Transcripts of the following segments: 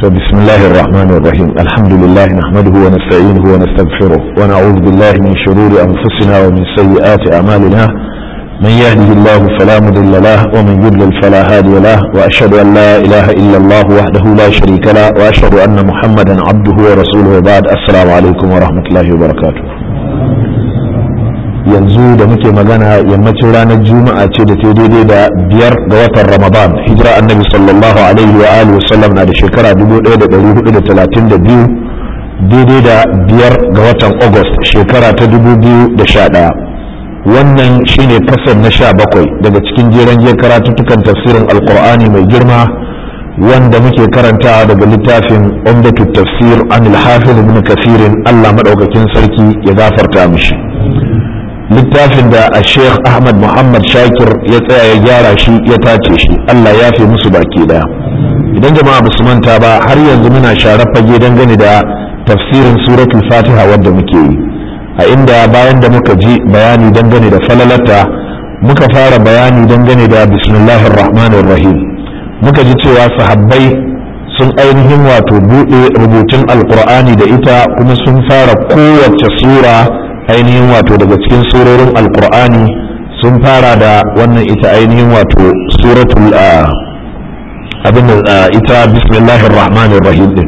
بسم الله الرحمن الرحيم الحمد لله نحمده ونستعينه ونستغفره ونعوذ بالله من شرور أنفسنا ومن سيئات أعمالنا من يهده الله فلا مضل له ومن يضلل فلا هادي له وأشهد أن لا إله إلا الله وحده لا شريك له وأشهد أن محمدا عبده ورسوله وبعد السلام عليكم ورحمة الله وبركاته yanzu da muke magana yammacin ranar juma'a ce da ta daidai da biyar ga watan ramadan hijira annabi sallallahu alaihi wa alihi wasallam na da shekara 1432 daidai da biyar ga watan august shekara ta 2011 wannan shine kasar na sha bakwai daga cikin jeren je karatuttukan tafsirin alkur'ani mai girma wanda muke karantawa daga littafin umdatu tafsir an al-hafiz ibn kasirin allah madaukakin sarki ya gafarta mishi littafin da a sheikh ahmad muhammad shakir ya tsaya ya gyara shi ya tace shi allah ya fi musu baki daya idan jama'a basu manta ba har yanzu muna share fage dangane da tafsirin suratul fatiha wadda muke yi a inda bayan da muka ji bayani dangane da falalata muka fara bayani dangane da bismillahir rahmanir rahim muka ji cewa sahabbai sun ainihin wato buɗe rubutun alkur'ani da ita kuma sun fara kowace sura ainihin wato daga cikin surorin alkur'ani sun fara da wannan ita ainihin wato suratul abin da ita bismillahir rahmanir rahim din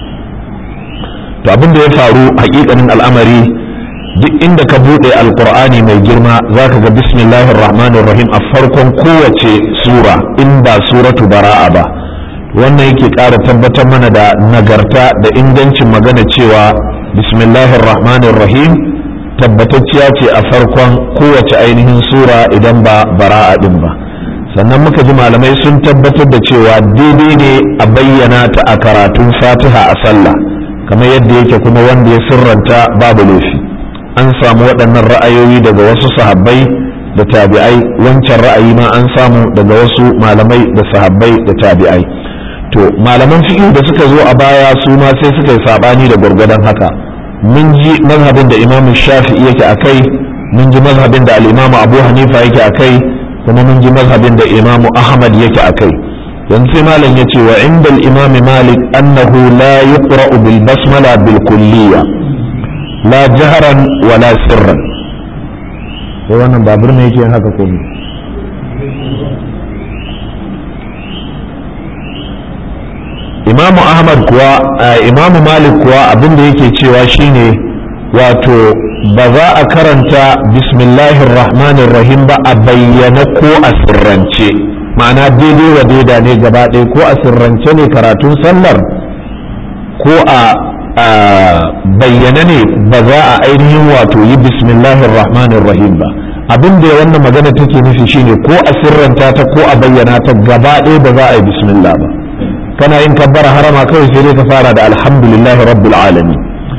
to abin da ya faru hakikanin al'amari duk inda ka bude alkur'ani mai girma zaka ga bismillahir rahmanir rahim a farkon kowace sura in ba suratu bara'a ba wannan yake ƙara tabbatar mana da nagarta da ingancin magana cewa bismillahir rahmanir rahim tabbatacciya ce a farkon kowace ainihin sura idan ba bara'a din ba sannan muka ji malamai sun tabbatar da cewa daidai ne a bayyana ta a karatun fatiha a sallah kamar yadda yake kuma wanda ya sirranta babu laifi an samu waɗannan ra'ayoyi daga wasu sahabbai da tabi'ai wancan ra'ayi ma an samu daga wasu malamai da sahabbai da tabi'ai to malaman fiqh da suka zo a baya su ma sai suka yi sabani da gwargwadon haka mun ji mazhabin da imam shafi'i yake a kai mun ji mazhabin da al'imamu abu hanifa yake a kai kuma mun ji mazhabin da imamu ahmad yake a kai yanzu sai malam ya ce wa inda al'imami malik annahu la yuqra'u bil basmala bil kulliya la jaharan wa la sirran sai wannan babur ne yake haka ko imamu ahmad kuwa imamu malik kuwa abin da yake cewa shine wato ba za a karanta bismillahir rahmanir rahim ba a bayyana ko a sirrance ma'ana daidai wa daida ne gaba ɗaya ko a sirrance ne karatun sallar ko a bayyana ne ba za a ainihin wato yi bismillahir rahmanir rahim ba abin da wannan magana take nufi shine ko a sirranta ta ko a bayyana ta gaba ɗaya ba za a yi bismillah ba kana yin kabbara harama kawai sai dai ka fara da alhamdulillah rabbil alamin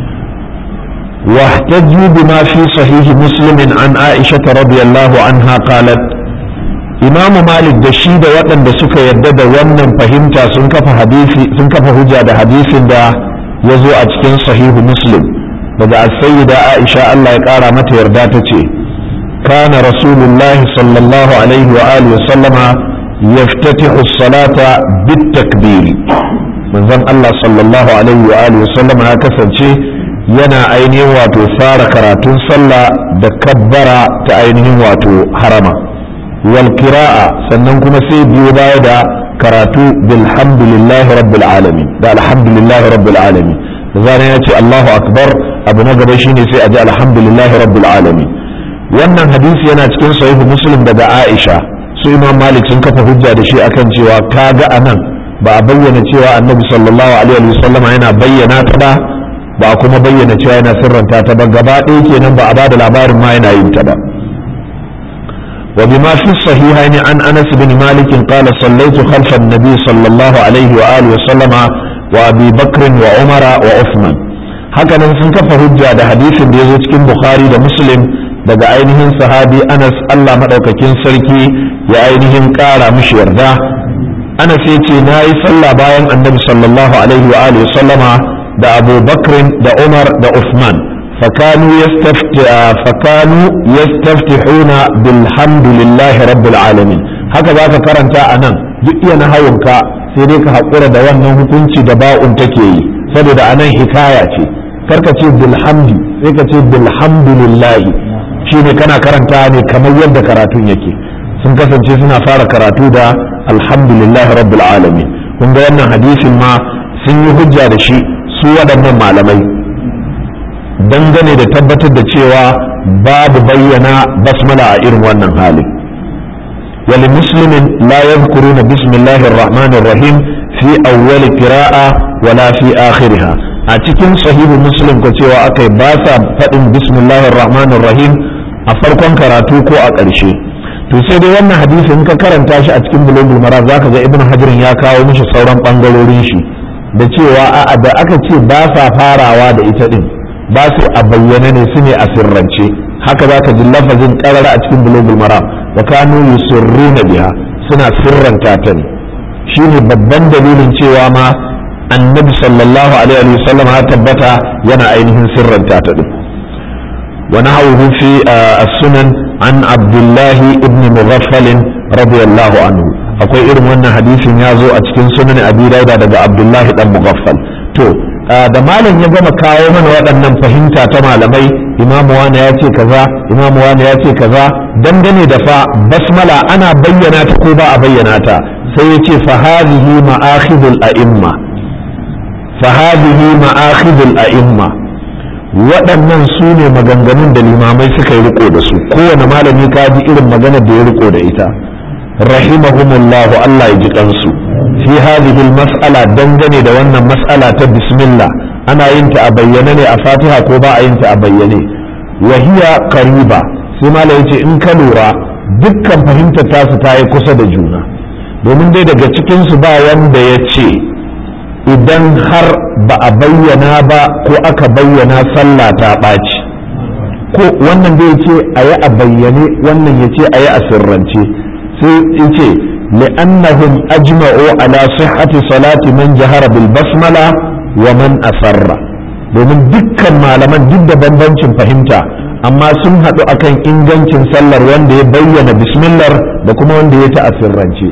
واحتجوا بما في صحيح مسلم عن عائشة رضي الله عنها قالت إمام مالك da shi da waɗanda suka yadda da wannan fahimta sun kafa hadisi sun kafa hujja da hadisin da ya zo a cikin sahihu muslim daga as-sayyida Aisha Allah ya ƙara mata yarda ta ce kana rasulullahi sallallahu alaihi wa alihi wa sallama يفتتح الصلاة بالتكبير من ذن الله صلى الله عليه وآله وسلم هكذا شيء yana ainihin wato fara karatun sallah da kabbara ta ainihin wato harama wal kira'a sannan kuma sai biyo baya da karatu bilhamdulillahi rabbil alamin da alhamdulillahi rabbil alamin da zanen ya ce Allahu akbar abu na gaba shine sai a ji alhamdulillahi rabbil alamin wannan hadisi yana cikin sahihu muslim daga Aisha su imam malik sun kafa hujja da shi akan cewa kaga anan ba a bayyana cewa annabi sallallahu alaihi wa sallama yana bayyana ta ba ba a kuma bayyana cewa yana sirranta ta ba gaba ɗaya kenan ba a bada labarin ma yana yin ta ba wa bima fi sahihaini an anas bin malik qala sallaitu khalfa an-nabi sallallahu alaihi wa alihi wa sallama wa abi bakr wa umara wa uthman haka nan sun kafa hujja da hadisin da yazo cikin bukhari da muslim daga ainihin sahabi anas allah maɗaukakin sarki ya ainihin ƙara mishi yarda anas ya ce na yi sallah bayan annabi sallallahu alaihi wa alihi sallama da abu bakrin da umar da usman fakanu yastaftihuna bilhamdulillahi rabbil alamin haka za ka karanta a nan duk iya na hawunka sai dai ka haƙura da wannan hukunci da ba'un take yi saboda anan hikaya ce karka ce bilhamdi sai ka ce bilhamdulillahi shine kana karanta ne kamar yadda karatun yake sun kasance suna fara karatu da alhamdulillah rabbil alamin kun ga wannan hadisin ma sun yi hujja da shi su waɗannan malamai dangane da tabbatar da cewa babu bayyana basmala a irin wannan halin wali muslimin la yadhkuruna bismillahir rahmanir rahim fi awwal qira'a wala fi akhiriha a cikin sahihu muslim ko cewa akai ba sa faɗin bismillahir rahmanir rahim a farkon karatu ko a ƙarshe to sai dai wannan hadisi in ka karanta shi a cikin bulugul mara zaka ga ibnu hajarin ya kawo mishi sauran bangarorin shi da cewa a'a da aka ce ba sa farawa da ita din ba su a bayyane ne su ne a sirrance haka zaka ji lafazin karara a cikin bulugul mara wa kanu yusirruna biha suna sirranta ta ne shine babban dalilin cewa ma annabi sallallahu alaihi wasallam ya tabbata yana ainihin sirranta ta din ونحوه في السنن عن عبد الله ابن مغفل رضي الله عنه akwai irin wannan hadisin ya zo a cikin sunan abi dauda daga abdullahi dan mughaffal to da malam ya gama kawo mana waɗannan fahimta ta malamai imamu wani ya ce kaza imamu wani ya ce kaza dangane da fa basmala ana bayyana ta ko ba a bayyana ta sai ya ce fa hadhihi ma'akhidul a'imma fa hadhihi ma'akhidul a'imma waɗannan su ne maganganun da limamai suka yi riko da su kowane malami ka ji irin maganar da ya riko da ita rahimahumullahu Allah ya ji kansu fi hadhihi mas'ala dangane da wannan mas'ala ta bismillah ana yin ta a bayyane ne a fatiha ko ba a yin ta a bayyane wa hiya qariba sai malai yace in ka lura dukkan fahimtar tasu ta yi kusa da juna domin dai daga cikin su ba wanda ya ce idan har ba a bayyana ba ko aka bayyana sallah ta ɓaci ko wannan da ya ce a yi a bayyane wannan ya ce a yi a sirrance sai ya ce li'annahum ajma'u ala sihhati salati man jahara bil basmala wa man asarra domin dukkan malaman duk da bambancin fahimta amma sun haɗu akan ingancin sallar wanda ya bayyana bismillah da kuma wanda ya ta a sirrance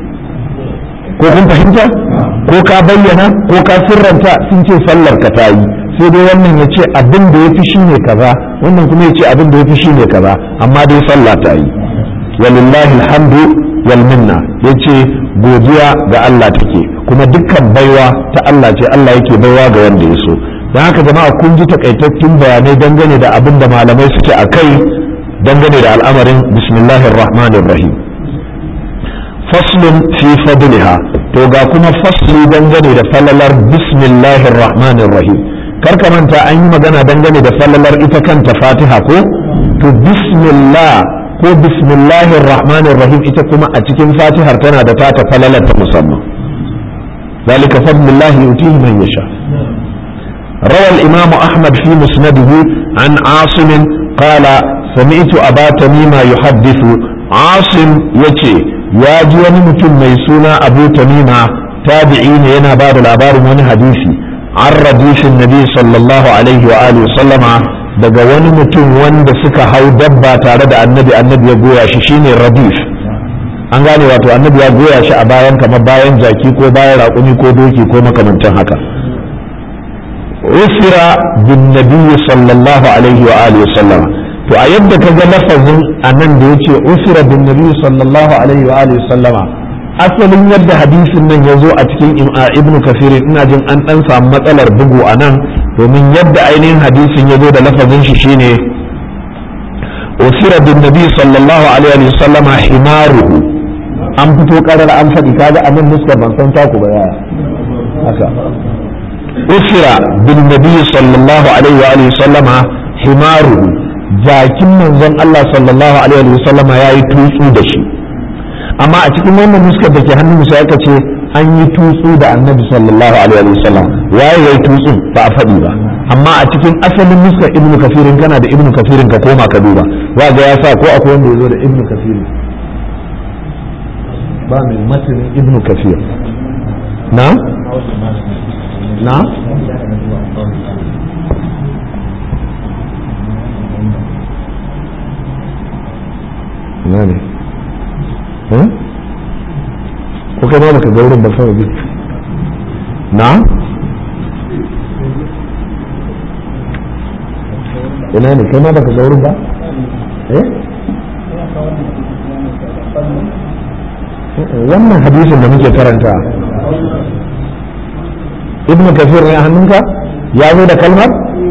ko kun fahimta ko ka bayyana ko ka sirranta sun ce sallar ka ta yi sai dai wannan ya ce abin da ya fi shi ne kaza wannan kuma ya ce abin da ya fi shi ne kaza amma dai sallah ta yi walillahi alhamdu wal minna yace godiya ga Allah take kuma dukkan baiwa ta Allah ce Allah yake baiwa ga wanda ya so don haka jama'a kun ji takaitattun bayanai dangane da abin da malamai suke a kai dangane da al'amarin bismillahir rahmanir rahim faslun fi fadliha to ga kuma fasli dangane da falalar bismillahir rahmanir rahim kar ka manta an yi magana dangane da falalar ita kanta fatiha ko to bismillah ko bismillahir rahmanir rahim ita kuma a cikin fatihar tana da tata falalar ta musamman ذلك فضل الله يؤتيه من يشاء روى الإمام أحمد في مسنده عن عاصم قال سمعت أبا تميم يحدث عاصم يتي ya ji wani mutum mai suna abu tamima tabi'i ne yana ba da labarin wani hadisi an radishin nabi sallallahu alaihi wa alihi sallama daga wani mutum wanda suka hau dabba tare da annabi annabi ya goya shi shine radif an gane wato annabi ya goya shi a bayan kamar bayan jaki ko bayan raƙumi ko doki ko makamantan haka usira bin nabi sallallahu alaihi wa alihi sallama to a yadda ka ga lafazin a nan da ya ce usira bin nabi sallallahu alaihi wa alihi sallama asalin yadda hadisin nan ya zo a cikin ibnu kafirin ina jin an dan samu matsalar bugu a nan domin yadda ainihin hadisin ya zo da lafazin shi shine usira bin nabi sallallahu alaihi wa sallama himaruhu an fito karar an faɗi kaga a nan nuskar ban san taku ba yaya haka usira bin nabi sallallahu alaihi wa alihi sallama himaruhu jakin manzon Allah sallallahu alaihi wa sallam ya yi tutsu da shi amma a cikin wannan nuskar da ke hannun musa aka ce an yi tutsu da annabi sallallahu alaihi wa sallam waye yayi tutsun ba a faɗi ba amma a cikin asalin nuskar ibnu kafirin kana da ibnu kafirin ka koma ka duba wa ga ya sa ko akwai wanda ya zo da ibnu kafirin ba mai matanin ibnu kafir na na ina ne ko kai ma baka ga wurin ba kawai bi na ina ne kai ma baka ga wurin ba eh wannan hadisin da muke karanta ibnu kafir ne a hannunka ya zo da kalmar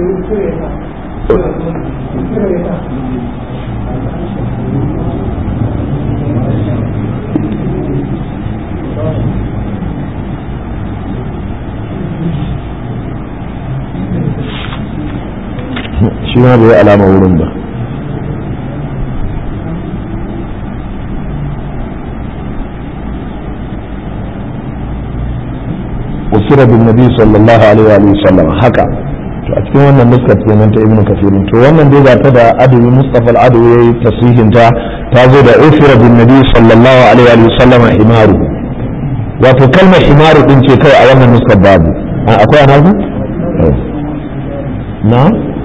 shi ma bai alama wurin ba usira bin nabi sallallahu alaihi wa sallam haka to a cikin wannan nuskar kenan ta ibnu kafirin to wannan dai ga ta da adawi mustafa al-adawi yayi tasihin ta ta zo da usira bin nabi sallallahu alaihi wa sallam himaru wato kalmar himaru din ce kai a wannan nuskar babu akwai anazu na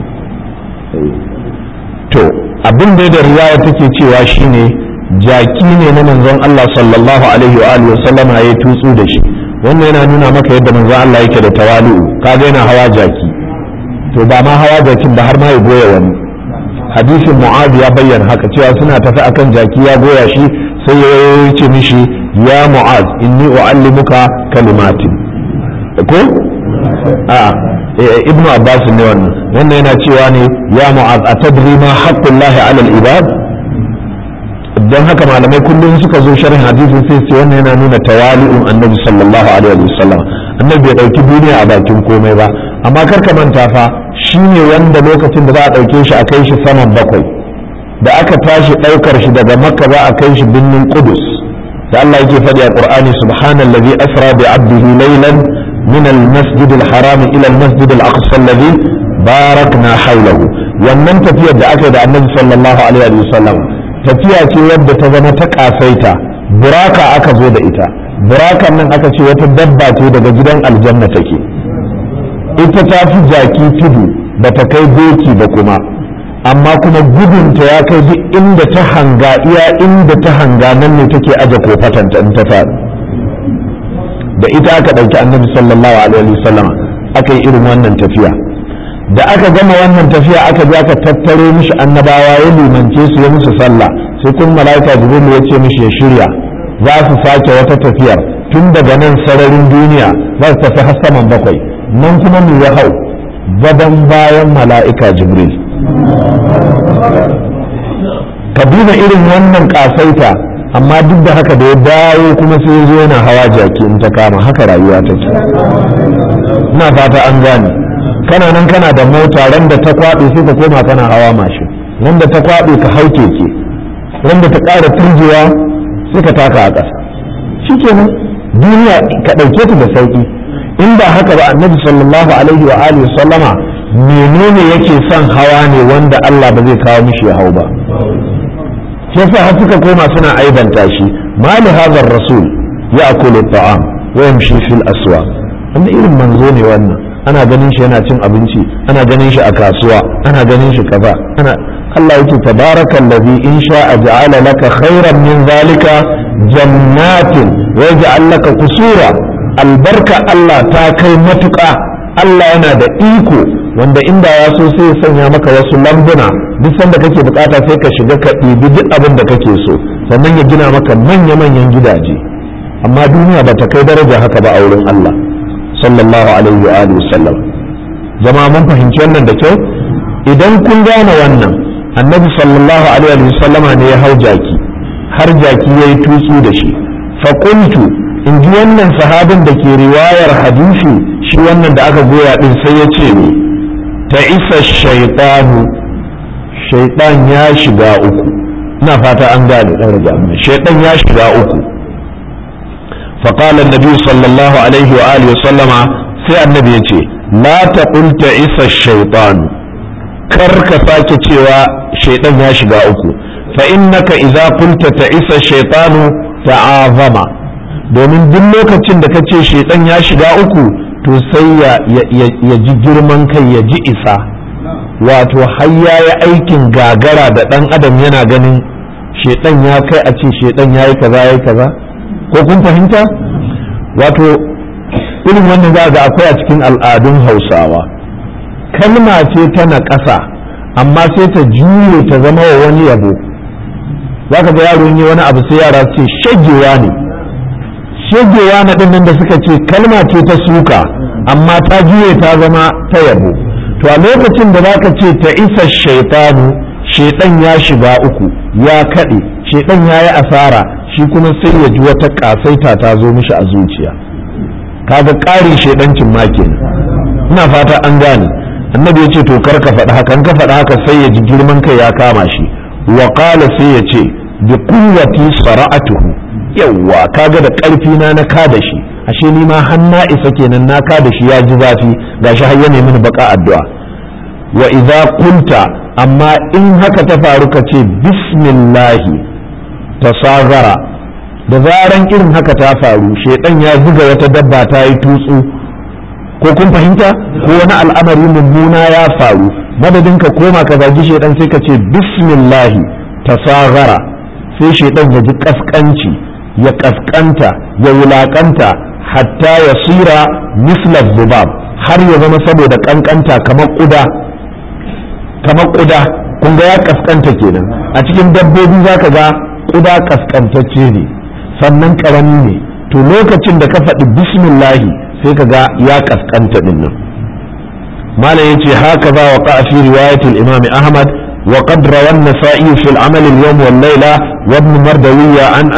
to abin da da riwaya take cewa shine jaki ne na manzon Allah sallallahu alaihi wa alihi sallama ya tutsu da shi wannan yana nuna maka yadda manzon Allah yake da tawali'u kaga yana hawa jaki to ba ma hawa jakin ba har ma ya goya wani hadisin mu'ad ya bayyana haka cewa suna tafi akan jaki ya goya shi sai ya ce mishi ya mu'ad inni u'allimuka kalimatin ko a ibnu abbas ne wannan wannan yana cewa ne ya mu'az atadri ma haqqullahi 'ala al-ibad dan haka malamai kullum suka zo sharhin hadisin sai sai wannan yana nuna tawali'un annabi sallallahu alaihi wasallam annabi bai dauki duniya a bakin komai ba amma kar ka manta fa shine wanda lokacin da za a dauke shi a kai shi saman bakwai da aka tashi daukar shi daga makka za a kai shi binnin qudus da Allah yake faɗi a Qur'ani subhanallazi asra bi 'abdihi laylan من المسجد الحرام إلى المسجد الأقصى الذي باركنا حوله wannan tafiyar da aka yi da annabi sallallahu alaihi wasallam tafiya ce wadda ta zama ta kasaita buraka aka zo da ita burakan nan aka ce wata dabba ce daga gidan aljanna take ita ta fi jaki tudu ba ta kai doki ba kuma amma kuma gudunta ya kai duk inda ta hanga iya inda ta hanga nan ne take aje kofatanta in ta faɗi da ita aka ɗauki annabi sallallahu alaihi wasallama aka yi irin wannan tafiya da aka gama wannan tafiya aka je aka tattaro mishi annabawa ya limance su ya musu sallah sai kun mala'ika jibril ya ce mishi ya shirya za su sake wata tafiyar tun daga nan sararin duniya za su tafi har saman bakwai nan kuma mu ya hau gaban bayan mala'ika jibril ka duba irin wannan kasaita amma duk da haka da ya dawo kuma sai zo yana hawa jaki in ta kama haka rayuwa take ina fata an gane kana nan kana da mota ran da ta kwaɓe sai ka koma kana hawa mashin ran da ta kwaɓe ka hau keke ran da ta ƙara turjewa sai ka taka a ƙasa shikenan duniya ka ɗauke ta da sauƙi in ba haka ba annabi sallallahu alaihi wa alihi sallama menene yake son hawa ne wanda Allah ba zai kawo mishi ya hau ba shi yasa har suka koma suna aibanta shi ma li hadha rasul ya'kulu at-ta'am wa yamshi fil aswaq wanda irin manzo ne wannan ana ganin shi yana cin abinci ana ganin shi a kasuwa ana ganin shi kaza ana Allah yake tabarakal ladhi in sha'a ja'ala laka khairan min zalika jannatin wa yaj'al laka kusura albarka Allah ta kai matuƙa Allah yana da iko wanda inda ya so sai ya sanya maka wasu lambuna duk sanda kake bukata sai ka shiga ka ɗibi duk abin da kake so sannan ya gina maka manya-manyan gidaje amma duniya ba ta kai daraja haka ba a wurin Allah sallallahu alaihi wa alihi sallam jama'a mun fahimci wannan da kyau idan kun gane wannan annabi sallallahu alaihi wa sallama ne ya hau jaki har jaki yayi tutsu da shi fa qultu in ji wannan sahabin da ke riwayar hadisi shi wannan da aka goya din sai ya ce ni ta isa shaitanu shaitan ya shiga uku ina fata an gane dan rage amma shaitan ya shiga uku فقال النبي صلى الله عليه وآله وسلم في النبي يتي لا تقل تعيس الشيطان كرك ساكي cewa shaitan ya shiga uku فإنك إذا قلت تعيس الشيطان تعاظم domin duk lokacin da ka ce shaitan ya shiga uku to sai ya ji girman kai ya ji isa wato har ya yi aikin gagara da ɗan adam yana ganin shaitan ya kai a ce shaitan ya yi kaza ya yi kaza ko kun fahimta wato irin wannan za ga akwai a cikin al'adun hausawa kalma ce ta na ƙasa amma sai ta juye ta zama wa wani yabo za ka ga yaro yi wani abu sai yara ce shagewa ne shagewa na ɗin da suka ce kalma ce ta suka amma ta juye ta zama ta yabo to a lokacin da zaka ce ta isa shaitanu shaitan ya shiga uku ya kaɗe shaitan ya yi asara shi kuma sai ya ji wata ƙasaita ta zo mishi a zuciya kaga ƙarin shaidancin ma kenan ina fata an gane annabi ya ce to kar ka faɗi haka ka faɗi haka sai ya ji girman kai ya kama shi wa qala sai ya ce bi quwwati sara'atuhu yawwa kaga da ƙarfi na na ka da shi ashe ni ma har na isa kenan na ka da shi ya ji zafi gashi har ya nemi baka addu'a wa idza qulta amma in haka ta faru ka ce bismillahi tasagara da zaran irin haka ta faru shedan ya zuga wata dabba ta yi tutsu ko kun fahimta ko wani al'amari mummuna ya faru madadin ka koma ka zagi shedan sai ka ce bismillahi tasagara sai shedan ya ji kaskanci ya kaskanta ya wulakanta hatta ya sira misla zubab har ya zama saboda kankanta kamar kuda kamar kuda kun ga ya kaskanta kenan a cikin dabbobi zaka ga kuda kaskantacce ne sannan karami ne to lokacin da ka faɗi bismillahi sai ka ga ya kaskanta din nan malam yace haka za wa qa'a fi riwayatil imam ahmad wa qad rawa an-nasa'i fi al-amal al-yawm wal layla wa ibn mardawiya an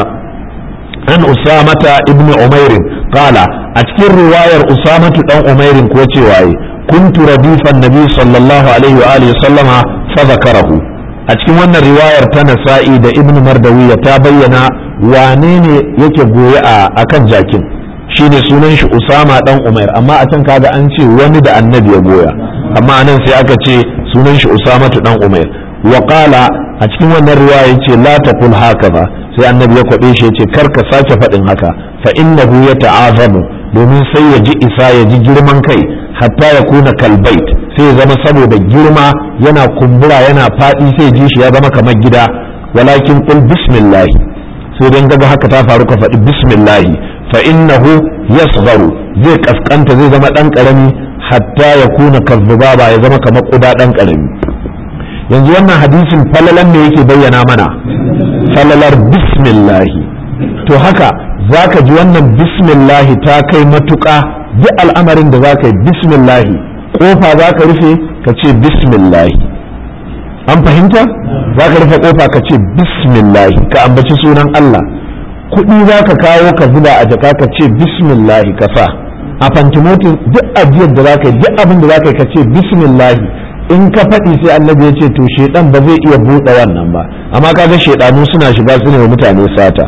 an usamata ibn umair qala a cikin riwayar usamatu dan umair ko cewa kuntu radifan nabi sallallahu alaihi wa alihi sallama fa zakarahu a cikin wannan riwayar ta nasa'i da ibn mardawiya ta bayyana wane ne yake goye a akan jakin shine sunan shi usama dan umair amma a can kaga an ce wani da annabi ya goya amma anan sai aka ce sunan shi usamatu dan umair wa qala a cikin wannan riwaya yace la taqul hakaza sai annabi ya kwabe shi yace kar ka sake faɗin haka fa innahu yata'azamu domin sai ya ji isa ya ji girman kai hatta ya kuna kalbait sai ya zama saboda girma yana kumbura yana faɗi sai ji shi ya zama kamar gida walakin qul bismillah sai dan daga haka ta faru ka faɗi bismillah fa innahu yasgharu zai kaskanta zai zama dan karami hatta ya kuna kazzubaba ya zama kamar kuda dan karami yanzu wannan hadisin falalan ne yake bayyana mana falalar bismillahi to haka zaka ji wannan bismillahi ta kai matuƙa duk al'amarin da zaka yi bismillahi kofa zaka rufe ka ce bismillahi an fahimta zaka rufe kofa ka ce bismillahi ka ambaci sunan Allah kuɗi zaka kawo ka zuba a jaka ka ce bismillahi ka sa a fantimotin duk ajiyar da zaka yi duk abin da zaka yi ka ce bismillahi in ka faɗi sai annabi ya ce to shedan ba zai iya buɗe wannan ba amma kaga shedanu suna shiga su ne wa mutane sata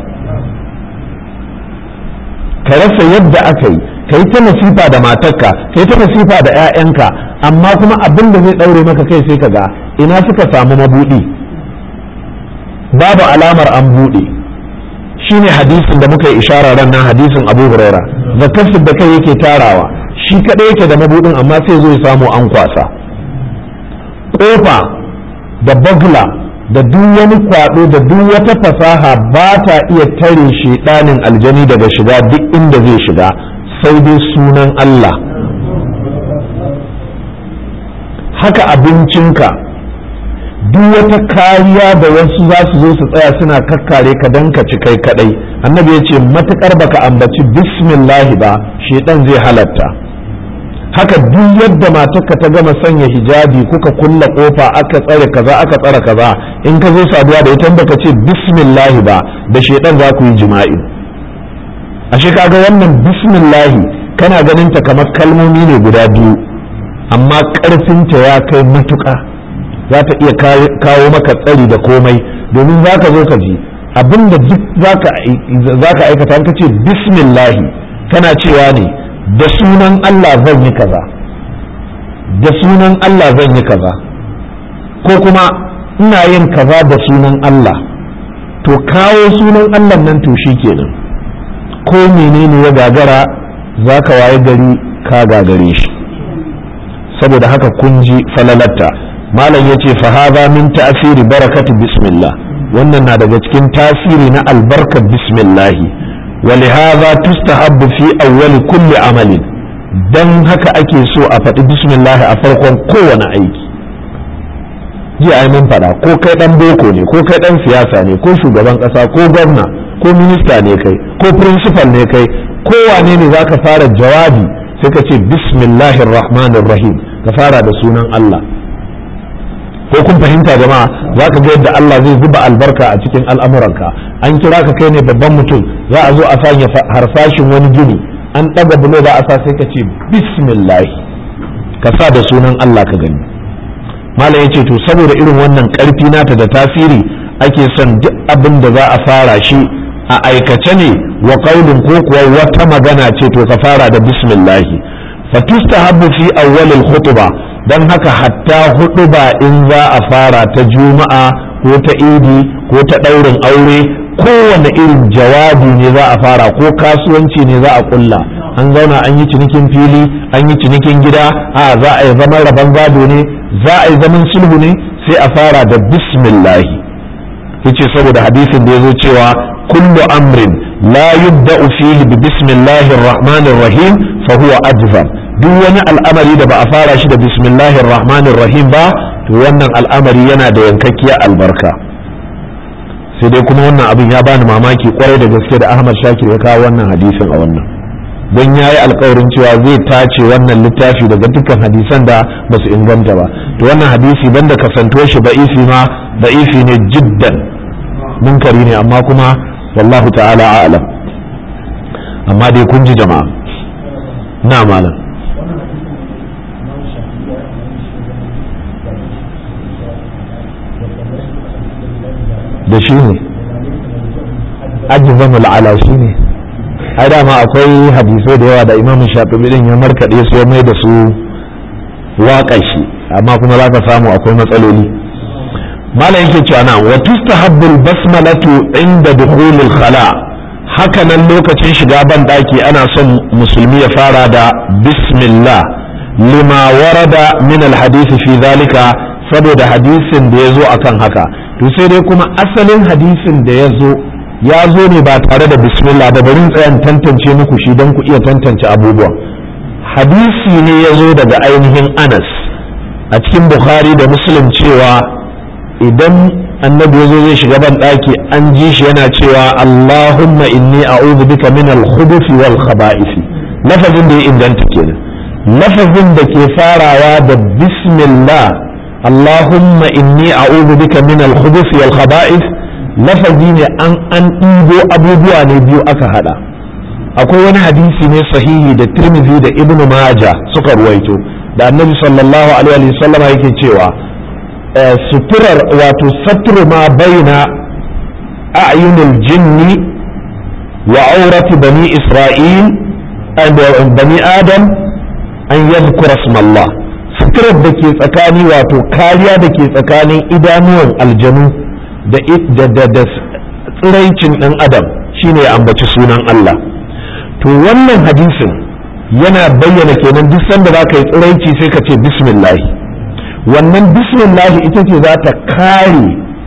ka rasa yadda aka yi ka yi ta nasifa da matarka ka yi ta nasifa da 'ya'yanka amma kuma abin da zai ɗaure maka kai sai ka ga ina suka samu mabuɗi babu alamar an buɗe shine hadisin da muka yi ishara ran nan hadisin abu huraira zakar da kai yake tarawa shi kaɗai yake da mabuɗin amma sai zo ya samu an kwasa kofa da bagla da duk wani kwado da duk wata fasaha ba ta iya tare shedanin aljani daga shiga duk inda zai shiga sai dai sunan Allah haka abincinka duk wata kariya da wasu za su zo su tsaya suna kakkare ka dan ka ci kai kadai annabi ya ce matukar baka ambaci bismillahi ba shedan zai halatta haka duk yadda matarka ta gama sanya hijabi kuka kulla kofa aka tsare kaza aka tsare kaza in ka zo saduwa da ita baka ce bismillahi ba da shedan za ku yi jima'i ashe kaga wannan bismillahi kana ganin ta kamar kalmomi ne guda biyu amma karfinta ya kai matuƙa za ta iya kawo maka tsari da komai domin za ka zo ka ji abinda duk za ka aikata ka ce bismillahi kana cewa ne da sunan Allah zan yi kaza da sunan Allah zan yi kaza ko kuma ina yin kaza da sunan Allah to kawo sunan Allah nan to shi kenan ko menene ya gagara za ka waye gari ka gagare shi saboda haka kun ji falalatta malam ya ce fahaza min ta'asiri barakatu bismillah wannan na daga cikin tasiri na albarkar bismillahi ولهذا تستحب في أول كل عمل dan haka ake so a faɗi bismillah a farkon kowane aiki ji ai mun faɗa ko kai ɗan boko ne ko kai ɗan siyasa ne ko shugaban ƙasa ko gwamna ko minista ne kai ko principal ne kai kowane ne za ka fara jawabi sai ka ce bismillahir rahmanir rahim ka fara da sunan Allah ko kun fahimta jama'a za ka ga yadda Allah zai zuba albarka a cikin al'amuranka an kira ka kai ne babban mutum za a zo a sanya harsashin wani gini an ɗaga bulo za a sa sai ka ce bismillah ka sa da sunan Allah ka gani malam ya ce to saboda irin wannan ƙarfi nata da tasiri ake son duk abin da za a fara shi a aikace ne wa qaulin ko kuwa wata magana ce to ka fara da bismillah fa tustahabbu fi awwalil khutbah dan haka hatta huɗuba in za a fara ta juma'a ko ta idi ko ta ɗaurin aure kowane irin jawabi ne za a fara ko kasuwanci ne za a kulla an zauna an yi cinikin fili an yi cinikin gida a za a yi zaman rabon gado ne za a yi zaman sulhu ne sai a fara da bismillahi yace saboda hadisin da ya zo cewa kullu amrin la yubda'u fihi bi bismillahir rahmanir rahim fa huwa ajzam duk wani al'amari da ba a fara shi da bismillahir rahmanir rahim ba to wannan al'amari yana da yankakkiyar albarka sai dai kuma wannan abin ya bani mamaki kwarai da gaske da Ahmad Shakir ya kawo wannan hadisin a wannan don ya yi alkawarin cewa zai tace wannan littafi daga dukkan hadisan da ba su inganta ba to wannan hadisi banda kasantuwar shi ba'ifi ma ba'ifi ne jiddan munkari ne amma kuma wallahu ta'ala a'lam amma dai kun ji jama'a na malam da shi ne ajizamul ala shi ne ai dama akwai hadisai da yawa da imam shafi'i din ya markaɗe su ya mai da su waƙa shi amma kuma za ka samu akwai matsaloli malam yake cewa na wa tustahabbul basmalatu inda dukhulil khala haka nan lokacin shiga ban daki ana son musulmi ya fara da bismillah lima warada min alhadisi fi zalika saboda hadisin da ya zo akan haka to sai dai kuma asalin hadisin da ya zo ya zo ne ba tare da bismillah ba bari tsayan tantance muku shi don ku iya tantance abubuwa hadisi ne ya zo daga ainihin anas a cikin bukhari da muslim cewa idan annabi ya zo zai shiga ban ɗaki an ji shi yana cewa allahumma inni a'udhu bika min al-khubuthi wal khaba'isi lafazin da ya inganta kenan lafazin da ke farawa da bismillah allahumma inni a'udhu bika min al-khubuthi wal khaba'is lafazi ne an an ɗibo abubuwa ne biyu aka hada akwai wani hadisi ne sahihi da tirmidhi da ibnu maja suka ruwaito da annabi sallallahu alaihi wa sallama yake cewa suturar wato satru ma baina a'yunil jinni wa aurati bani isra'il bani adam an yadhkura ismallah suturar da ke tsakani wato kariya da ke tsakanin idanuwan aljanu da da tsiraicin ɗan adam shine ya ambaci sunan Allah to wannan hadisin yana bayyana kenan duk sanda za ka yi tsiraici sai ka ce bismillahi wannan bismillahi ita ce za ta kare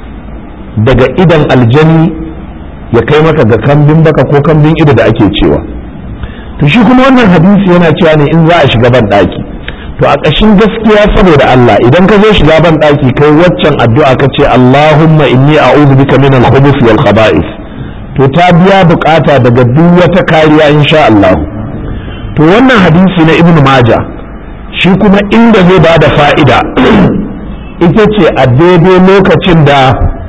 daga idan aljani ya kai maka ga kambin baka ko kambin ido da ake cewa to shi kuma wannan hadisi yana cewa ne in za a shiga ban ɗaki to a ƙashin gaskiya saboda Allah idan ka zo shiga ban ɗaki kai waccan addu'a ka ce Allahumma inni a'udhu bika min al-khubuthi wal khaba'ith to ta biya bukata daga duk wata kariya insha Allah to wannan hadisi na Ibn Majah shi kuma inda zai ba da fa'ida ita ce a daidai lokacin da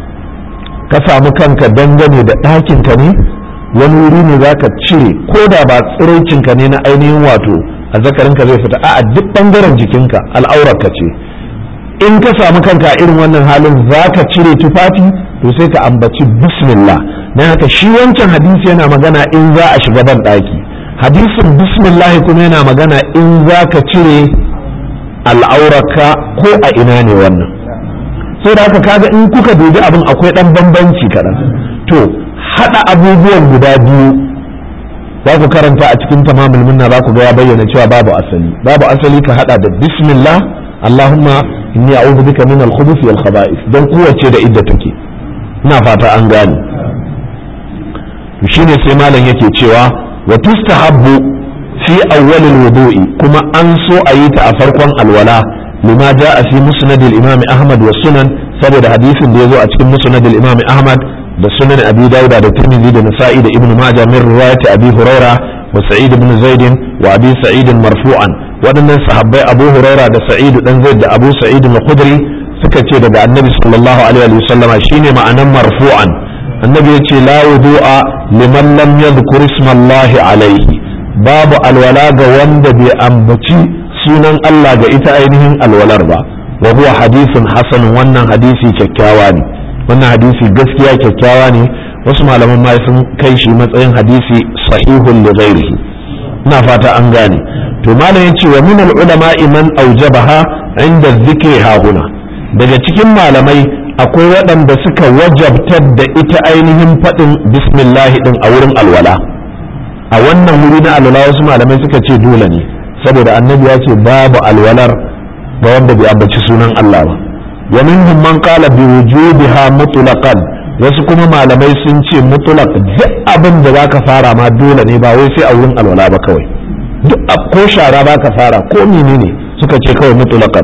ka samu kanka dangane da ɗakinka ne wani wuri ne za ka cire ko da ba tsiraicinka ne na ainihin wato a zakarinka zai fita a duk ɓangaren jikinka al'aurarka ce in ka samu kanka irin wannan halin za ka cire tufafi to sai ka ambaci bismillah na haka shi wancan hadisi yana magana in za a shiga ban ɗaki hadisin bismillah kuma yana magana in za ka cire al'aurarka ko a ina ne wannan sai da haka kaga in kuka dubi abin akwai ɗan bambanci kaɗan to haɗa abubuwan guda biyu za ku karanta a cikin tamamul minna za ku ga ya bayyana cewa babu asali babu asali ka haɗa da bismillah allahumma inni a'udhu bika min al-khubuthi wal khaba'ith dan kowace da idda take ina fata an gane shine sai malam yake cewa wa tustahabbu fi awwalil wudu'i kuma an so a yi ta a farkon alwala lima ja'a fi musnad al-imam ahmad wa sunan saboda hadisin da yazo a cikin musnad al-imam ahmad da sunan abi dauda da tirmidhi da nasa'i da ibnu majah min riwayat abi huraira wa sa'id ibn zaid wa abi sa'id marfu'an waɗannan sahabbai abu huraira da sa'id dan zaid da abu sa'id al-khudri suka ce daga annabi sallallahu alaihi wa sallama shine ma'anan marfu'an annabi ya ce la wudu'a liman lam yadhkur ismallahi alaihi babu alwala ga wanda bai ambaci sunan Allah ga ita ainihin alwalar ba wa huwa hadithun hasan wannan hadisi kyakkyawa ne wannan hadisi gaskiya kyakkyawa ne wasu malaman ma sun kai shi matsayin hadisi sahihun li ghairihi ina fata an gane to malam yace wa min al ulama man awjabaha inda dhikri hahuna daga cikin malamai akwai waɗanda suka wajabtar da ita ainihin faɗin bismillah din a wurin alwala a wannan wuri na alwala wasu malamai suka ce dole ne saboda annabi ya ce babu alwalar ga wanda bai ambaci sunan Allah ba wa minhum man qala bi wujubiha mutlaqan wasu kuma malamai sun ce mutlaq duk abin da zaka fara ma dole ne ba wai sai a wurin alwala ba kawai duk ko shara baka fara ko menene suka ce kawai mutlaqan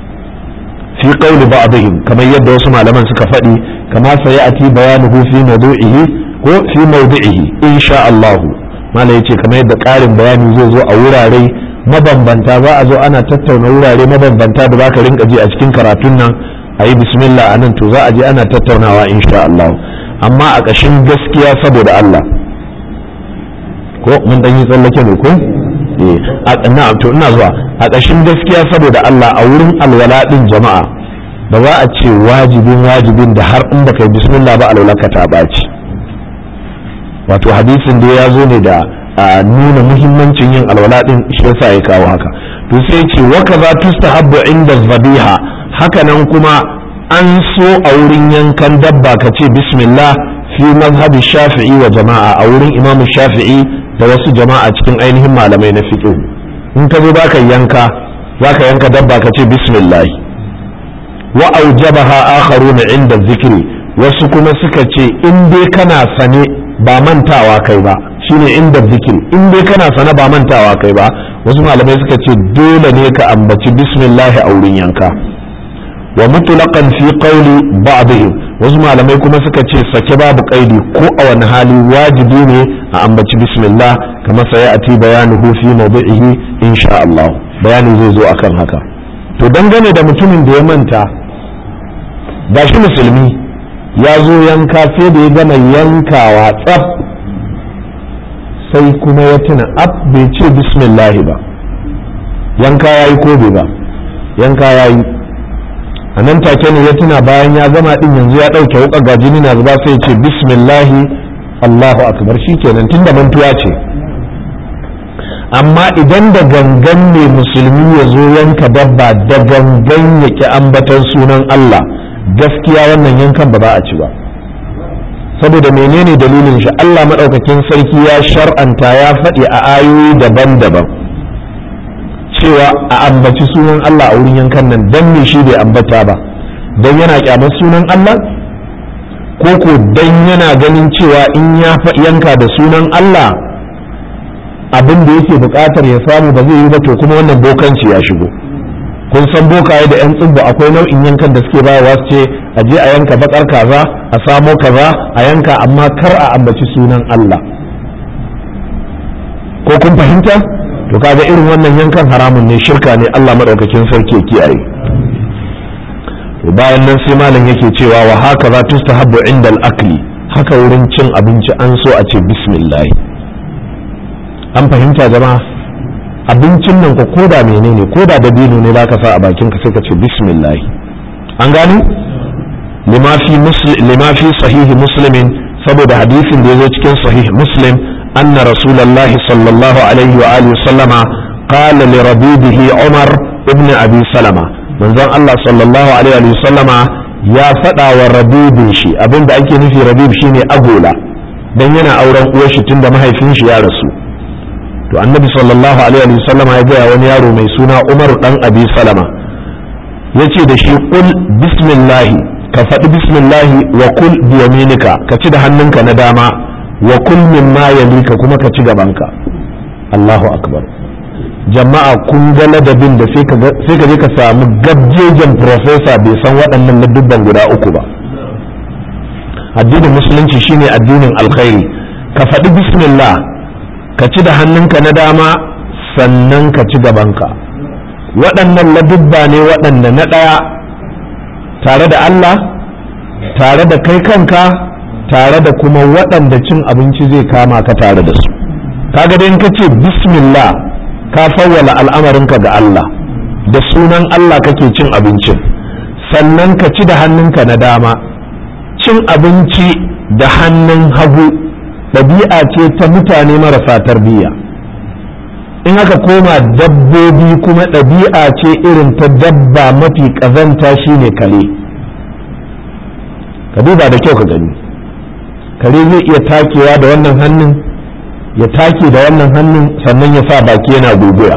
fi qawli ba'dihim kamar yadda wasu malaman suka faɗi kama sayati bayanuhu fi mawdu'ihi ko fi mawdu'ihi insha Allah mala yace kamar yadda ƙarin bayani zai zo a wurare mabambanta za a zo ana tattauna wurare mabambanta da zaka rinka ji a cikin karatun nan a yi bismillah a nan to za a je ana tattaunawa insha Allah amma a ƙashin gaskiya saboda Allah ko mun dan yi tsallake ne ko eh na'am to ina zuwa a ƙashin gaskiya saboda Allah a wurin alwala din jama'a ba za a ce wajibin wajibin da har in baka yi bismillah ba alwala ka ta ɓaci wato hadisin da ya zo ne da a nuna muhimmancin yin alwala din shi yasa ya kawo haka to sai ce wa kaza tustahabbu inda zabiha haka nan kuma an so a wurin yankan dabba ka ce bismillah fi mazhabi shafi'i wa jama'a a wurin imamu shafi'i da wasu jama'a cikin ainihin malamai na fiqh in ka zo baka yanka zaka yanka dabba ka ce bismillah wa aujabaha akharuna inda zikri wasu kuma suka ce in dai kana sane ba mantawa kai ba shine inda zikiri in dai kana sana ba mantawa kai ba wasu malamai suka ce dole ne ka ambaci bismillah a wurin yanka wa mutlaqan fi qawli ba'dihim wasu malamai kuma suka ce sake babu kaidi ko a wani hali wajibi ne a ambaci bismillah kamar sai a ti bayanuhu fi mawdi'ihi insha Allah bayani zai zo akan haka to dangane da mutumin da ya manta gashi musulmi ya zo yanka sai da ya gama yankawa tsaf sai kuma ya tuna ab bai ce bismillahi ba yanka ya yi ko bai ba yanka ya yi a nan take ne ya tuna bayan ya gama din yanzu ya ɗauke wuƙa ga jini na zuba sai ya ce bismillahi allahu akbar shi kenan tun da mantuwa ce amma idan da gangan ne musulmi ya zo yanka dabba da gangan ya ki ambatan sunan allah gaskiya wannan yankan ba za a ci ba saboda menene dalilin shi Allah maɗaukakin sarki ya shar'anta ya faɗi a ayoyi daban-daban cewa a ambaci sunan Allah a wurin yankan nan dan me shi bai ambata ba dan yana kyamar sunan Allah ko ko dan yana ganin cewa in ya yanka da sunan Allah abin da yake buƙatar ya samu ba zai yi ba to kuma wannan bokanci ya shigo kun san bokaye da yan tsibbu akwai nau'in yankan da suke bayarwa su ce a je a yanka bakar kaza a samo kaza a yanka amma kar a ambaci sunan Allah ko kun fahimta to kaga irin wannan yankan haramun ne shirka ne Allah madaukakin sarki ya kiyaye to bayan nan sai malam yake cewa wa haka za tustahabbu inda al-akli haka wurin cin abinci an so a ce bismillah an fahimta jama'a abincin nan ko koda menene koda dabino ne zaka sa a bakin ka sai ka ce bismillah an gani lima fi muslim lima fi sahihi muslimin saboda hadisin da yazo cikin sahih muslim anna rasulullahi sallallahu alaihi wa alihi sallama qala li rabibihi umar ibn abi salama manzon Allah sallallahu alaihi wa sallama ya faɗa wa rabibin shi abinda ake nufi rabib shine agola dan yana auren uwar shi tunda mahaifin shi ya rasu to annabi sallallahu alaihi wa sallama ya gaya wani yaro mai suna umaru dan abi salama ya ce da shi kul bismillahi ka faɗi bismillahi wa kul biyaminika ka ci da hannunka na dama wa kul mimma yalika kuma ka ci gabanka Allahu akbar jama'a kun ga ladabin da sai ka je ka samu gabjejen profesa bai san waɗannan ladubban guda uku ba addinin musulunci shine addinin alkhairi ka faɗi bismillah ka ci da hannunka na dama sannan ka ci gabanka waɗannan ladubba ne waɗanda na ɗaya tare da Allah tare da kai kanka tare da kuma waɗanda cin abinci zai kama ka tare da su kaga dai in ka ce bismillah ka fawwala al'amarinka ga Allah da sunan Allah kake cin abincin sannan ka ci da hannunka na dama cin abinci da hannun hagu ɗabi'a ce ta mutane marasa tarbiyya in aka koma dabbobi kuma ɗabi'a ce irin ta dabba mafi ƙazanta shine kare ka duba da kyau ka gani kare zai iya takewa da wannan hannun ya take da wannan hannun sannan ya sa baki yana guguya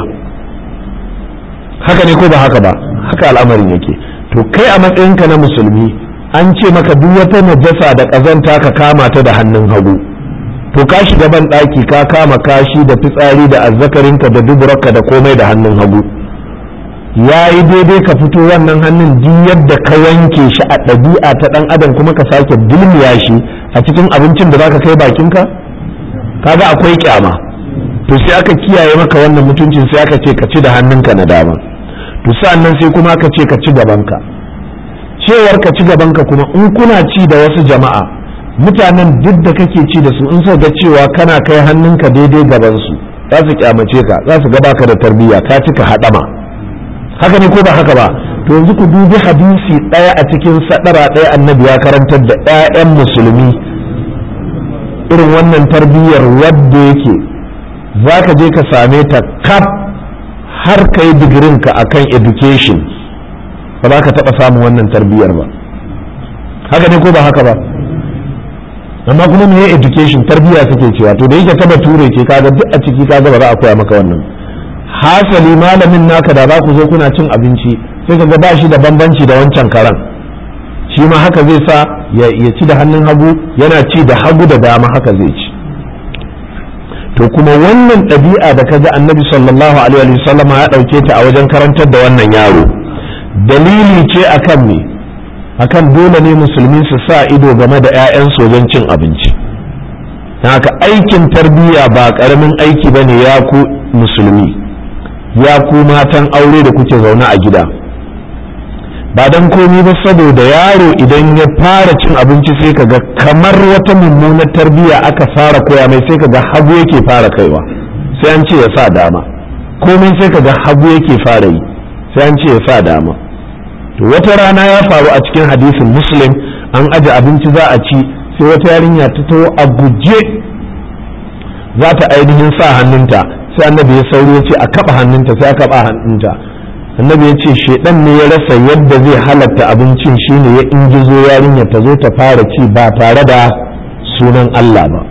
haka ne ko ba haka ba haka al'amarin yake to kai a matsayinka na musulmi an ce maka duk wata najasa da ƙazanta ka kama ta da hannun hagu to ka shiga ban ɗaki ka kama kashi da fitsari da azzakarinka da duburarka da komai da hannun hagu ya yi daidai ka fito wannan hannun duk yadda ka wanke shi a ɗabi'a ta ɗan adam kuma ka sake dulmiya shi a cikin abincin da zaka kai bakinka kaga akwai kyama to sai aka kiyaye maka wannan mutuncin sai aka ce ka ci da hannunka na dama to sa'annan sai kuma aka ce ka ci gabanka cewar ka ci gabanka kuma in kuna ci da wasu jama'a mutanen duk da kake ci da su in so ga cewa kana kai hannunka daidai gaban su za su kyamace ka za su gaba ka da tarbiyya ka cika haɗama haka ne ko ba haka ba to yanzu ku dubi hadisi ɗaya a cikin sadara ɗaya annabi ya karantar da 'ya'yan musulmi irin wannan tarbiyyar wadda yake za ka je ka same ta kaf har ka yi digirinka a kan education ba za ka taɓa samun wannan tarbiyyar ba haka ne ko ba haka ba amma kuma me education tarbiyya suke cewa to da yake ta bature ce kaga duk a ciki kaga ba za a koya maka wannan hasali malamin naka da za ku zo kuna cin abinci sai ka ga ba shi da bambanci da wancan karan shi ma haka zai sa ya ci da hannun hagu yana ci da hagu da dama haka zai ci to kuma wannan ɗabi'a da kaga annabi sallallahu alaihi wasallam ya ɗauke ta a wajen karantar da wannan yaro dalili ce akan me akan dole ne musulmi su sa ido game da 'ya'yansu wajen cin abinci haka aikin tarbiyya ba ƙaramin aiki ba ne ya ku musulmi ya ku matan aure da kuke zaune a gida ba don komi ba saboda yaro idan ya fara cin abinci sai kaga kamar wata mummunar tarbiyya aka fara koya mai sai kaga hagu yake fara kaiwa sai an ce ya sa dama komai sai kaga hagu yake fara yi sai an ce ya sa dama to wata rana ya faru a cikin hadisin muslim an aje abinci za a ci sai wata yarinya ta taho a guje za ta ainihin sa hannunta sai annabi ya sauri ya ce a kaba hannunta sai a kaba hannunta annabi ya ce shedan ne ya rasa yadda zai halatta abincin shine ya ingizo yarinya ta zo ta fara ci ba tare da sunan Allah ba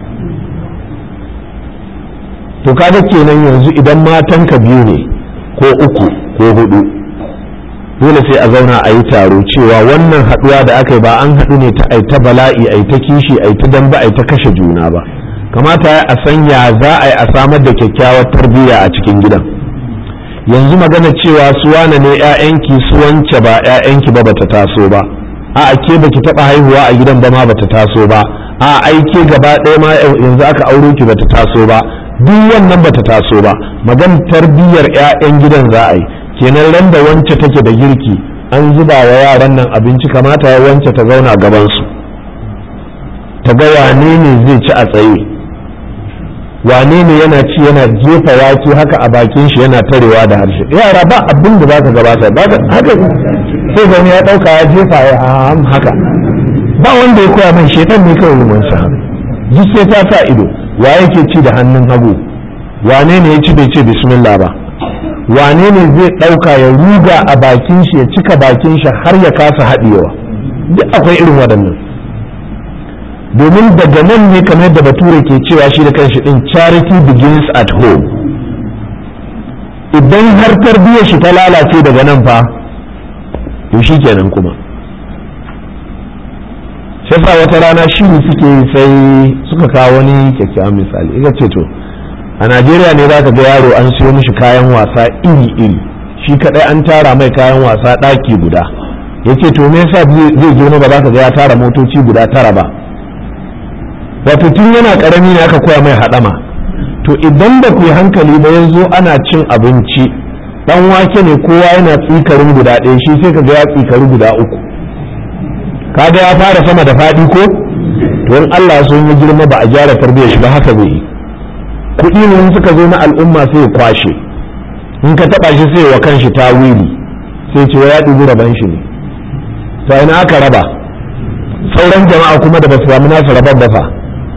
to kaga kenan yanzu idan matanka biyu ne ko uku ko hudu dole sai a zauna a yi taro cewa wannan haduwa da aka yi ba an haɗu ne ta aita bala'i aita kishi aita damba aita kashe juna ba kamata a sanya za a yi a samar da kyakkyawar tarbiyya a cikin gidan yanzu magana cewa su wane ne 'ya'yanki su wance ba 'ya'yanki ba bata taso ba a ke baki taba haihuwa a gidan ba ma bata taso ba a aike gaba ɗaya ma yanzu aka auro ki bata taso ba duk wannan bata taso ba magan tarbiyyar 'ya'yan gidan za a yi kenan ran da wance take da girki an zuba wa yaran nan abinci kamata ya wance ta zauna gaban su ta ga wane ne zai ci a tsaye wane ne yana ci yana jefa wake haka a bakin shi yana tarewa da harshe yara ba abin da zaka gabata ba haka sai ga ya dauka ya jefa ya haka ba wanda ya koya mai shetan ne kawai mun sa duk sai ta sa ido wa yake ci da hannun hagu wane ne ya ci bai ce bismillah ba wane ne zai dauka ya ruga a bakin shi ya cika bakin shi har ya kasa haɗewa duk akwai irin waɗannan domin daga nan ne kamar da bature ke cewa shi da kanshi din charity begins at home idan har tarbiyyar shi ta lalace daga nan fa to shi kenan kuma yasa wata rana shi suke sai suka kawo wani kyakkyawan misali ita ce to a najeriya ne za ka ga yaro an siyo mishi kayan wasa iri-iri shi kadai an tara mai kayan wasa ɗaki guda ya ce to me yasa zai girma ba za ka ga ya tara motoci guda tara ba wato tun yana karami ne aka koya mai haɗama to idan ba ku yi hankali ba yanzu ana cin abinci dan wake ne kowa yana tsikarin guda ɗaya shi sai ka ga ya tsikari guda uku kaga ya fara sama da faɗi ko to in Allah so ya girma ba a gyara tarbiyyar shi ba haka zai yi kuɗi ne suka zo na al'umma sai ya kwashe in ka taɓa shi sai wa kanshi tawili sai ce ya ɗubi raban shi ne to ina aka raba sauran jama'a kuma da ba su samu nasu raban ba fa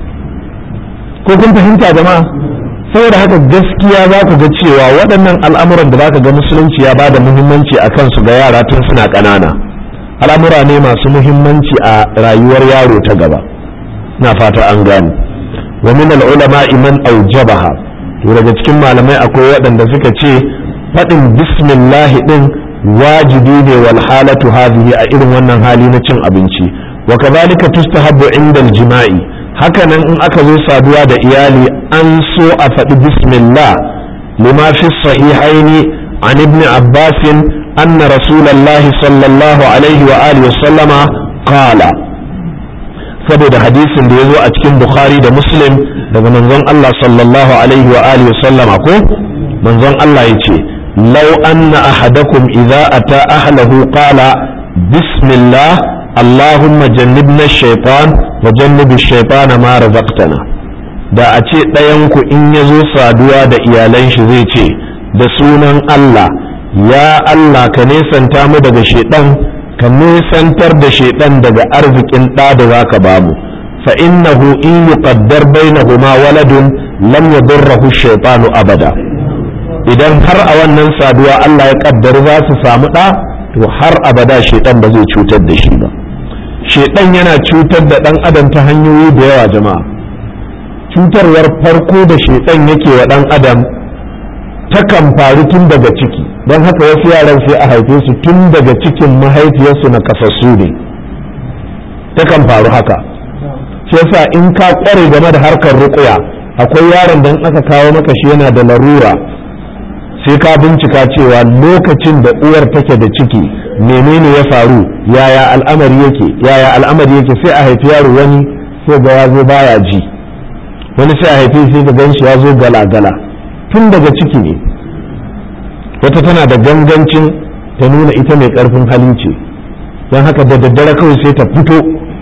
ko kun fahimta jama'a saboda haka gaskiya za ku ga cewa waɗannan al'amuran da za ka ga musulunci ya ba da muhimmanci a kansu ga yara tun suna ƙanana al'amura ne masu muhimmanci a rayuwar yaro ta gaba na fata an gane wa min al'ulama iman aujabaha to daga cikin malamai akwai waɗanda suka ce faɗin bismillahi ɗin wajibi ne wal halatu hadhihi a irin wannan hali na cin abinci wa kadhalika tustahabbu inda al-jima'i hakanan in aka zo saduwa da iyali an so a faɗi bismillah lima fi sahihaini an ibn abbas anna rasulullahi sallallahu alaihi wa alihi sallama qala saboda hadisin da ya zo a cikin bukhari da muslim daga manzon Allah sallallahu alaihi wa alihi sallama ko manzon Allah ya ce law anna ahadakum idza ata ahlahu qala bismillah allahumma jannibna shaitan wa jannibi shaitana ma razaqtana da a ce ɗayanku in ya zo saduwa da iyalan shi zai ce da sunan Allah ya Allah ka nesanta mu daga shaitan ka nesantar da shaitan daga arzikin ɗa da za ka bamu fa innahu in yuqaddar bainahuma waladun lam yadurruhu shaitanu abada idan har a wannan saduwa Allah ya kaddar za su samu ɗa to har abada shaitan ba zai cutar da shi ba shaitan yana cutar da ɗan adam ta hanyoyi da yawa jama'a cutarwar farko da shaitan yake wa ɗan adam takan faru tun daga ciki don haka wasu yaran sai a haife su tun daga cikin mahaifiyarsu na kasassu ne takan faru haka shi yasa in ka kware game da harkar ruƙuya akwai yaron da in aka kawo maka shi yana da larura sai ka bincika cewa lokacin da uwar take da ciki menene ya faru yaya al'amari yake yaya al'amari yake sai a haifi yaro wani sai ga ya zo baya ji wani sai a haifi sai ga ganshi ya zo gala-gala tun daga ciki ne wata tana da gangancin ta nuna ita mai karfin hali ce don haka da daddare kawai sai ta fito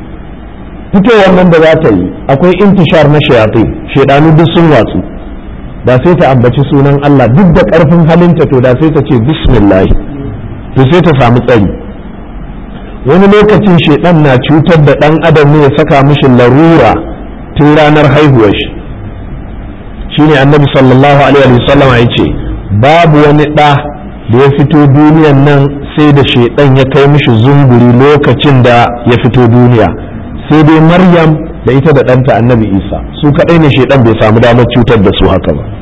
fitowar nan da za ta yi akwai intishar na shayatai shaidanu duk sun watsu da sai ta ambaci sunan Allah duk da ƙarfin halinta to da sai ta ce bismillah to sai ta samu tsari wani lokacin shaidan na cutar da ɗan adam ne ya saka mishi larura tun ranar haihuwar shi shine annabi sallallahu alaihi wa sallam ya ce babu wani ɗa da ya fito duniyan nan sai da shaidan ya kai mishi zunguri lokacin da ya fito duniya sai dai maryam da ita da ɗanta annabi isa su kaɗai ne shaidan bai samu damar cutar da su haka ba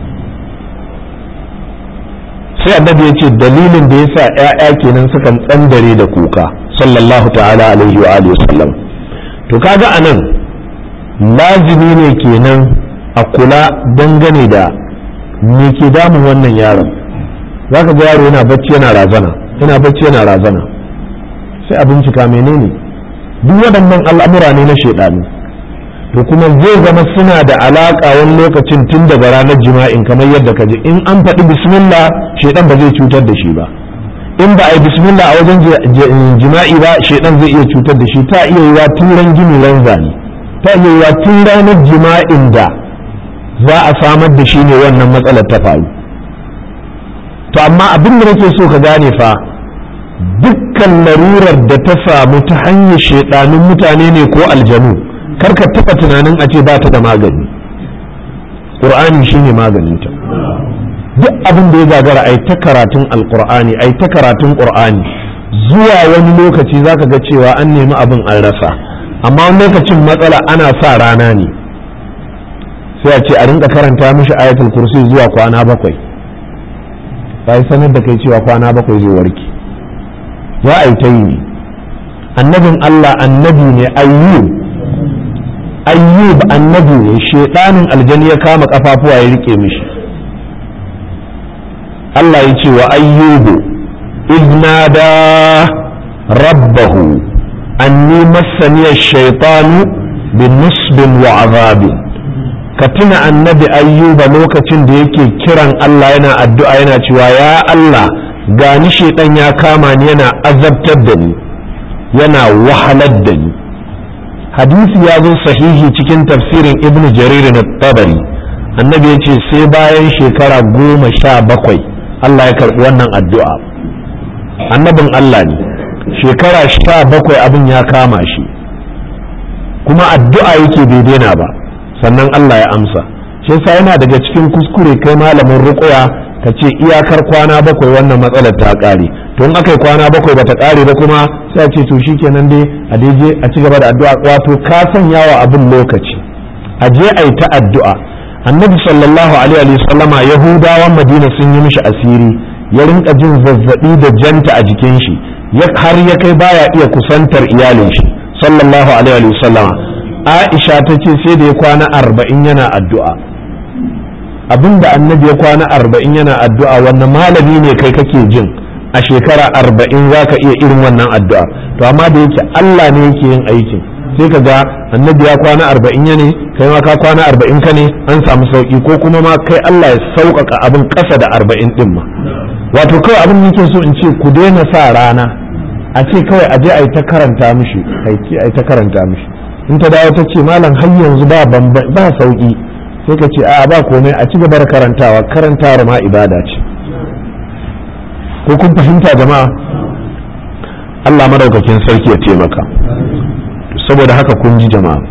sai annabi ya ce dalilin da ya sa ‘ya'ya kenan sukan tsandare da kuka sallallahu ta'ala alaihi wa alihi wasallam to kaga anan lazimi ne kenan a kula dangane da me ke damun wannan yaron zaka ga yaro yana bacci yana razana yana bacci yana razana sai a bincika menene duk waɗannan al'amura ne na shaidanu to kuma zai zama suna da alaƙa wani lokacin tun daga ranar jima'in kamar yadda ka ji in an faɗi bismillah shaidan ba zai cutar da shi ba in ba a yi bismillah a wajen jima'i ba shaidan zai iya cutar da shi ta iya yiwa tun ran gini ran zane ta iya yiwa tun ranar jima'in da za a samar da shi ne wannan matsalar ta faru to amma abin da nake so ka gane fa dukkan larurar da ta samu ta hanyar shaidanun mutane ne ko aljanu karka taɓa tunanin a ce ba ta da magani ƙur'ani shine maganinta duk abin da ya gagara ai ta karatun alƙur'ani ai ta karatun ƙur'ani zuwa wani lokaci zaka ga cewa an nemi abin an rasa amma wani lokacin matsala ana sa rana ne sai a ce a rinka karanta mishi ayatul kursi zuwa kwana bakwai sai sanar da kai cewa kwana bakwai zai warke za a yi ta yi ne annabin Allah annabi ne ayyub ayyub annabi ne shedanin aljani ya kama kafafuwa ya rike mishi Allah ya ce wa ayyubu iznada rabbahu anni massani ash-shaytanu bin nusbin wa azabin ka tuna annabi ayyuba lokacin da yake kiran Allah yana addu'a yana cewa ya Allah gani shedan ya kama ni yana azabtar da ni yana wahalar da ni hadisi ya zo sahihi cikin tafsirin ibn jarir na tabari annabi ya ce sai bayan shekara goma sha bakwai Allah ya karɓi wannan addu'a annabin Allah ne shekara sha bakwai abin ya kama shi kuma addu'a yake bai daina ba sannan Allah ya amsa shi yasa yana daga cikin kuskure kai malamin ruƙuya ka ce iyakar kwana bakwai wannan matsalar ta ƙare to in aka yi kwana bakwai bata ƙare ba kuma sai a ce to shikenan dai a daije a ci gaba da addu'a wato ka sanya wa abin lokaci a je a yi ta addu'a annabi sallallahu alaihi wa sallama yahudawan madina sun yi mishi asiri ya rinka jin zazzabi da janta a jikin shi har ya kai baya iya kusantar iyalin shi sallallahu alaihi wa sallama aisha ta ce sai da ya kwana arba'in yana addu'a abinda annabi ya kwana arba'in yana addu'a wannan malami ne kai kake jin a shekara arba'in za ka iya irin wannan addu'a to amma da yake Allah ne yake yin aikin sai ka ga annabi ya kwana arba'in ya ne kai ma ka kwana arba'in ka ne an samu sauki ko kuma ma kai Allah ya sauƙaƙa abin ƙasa da arba'in ɗin ma wato kawai abin nake so in ce ku daina sa rana a ce kawai a je a yi ta karanta mishi aiki a yi ta karanta mishi in ta dawo ta ce malam har yanzu ba ba sauki sai ka ce a ba komai a ci gaba da karantawa karantawar ma ibada ce ko kun fahimta jama'a Allah madaukakin sarki ya taimaka saboda haka kun ji jama'a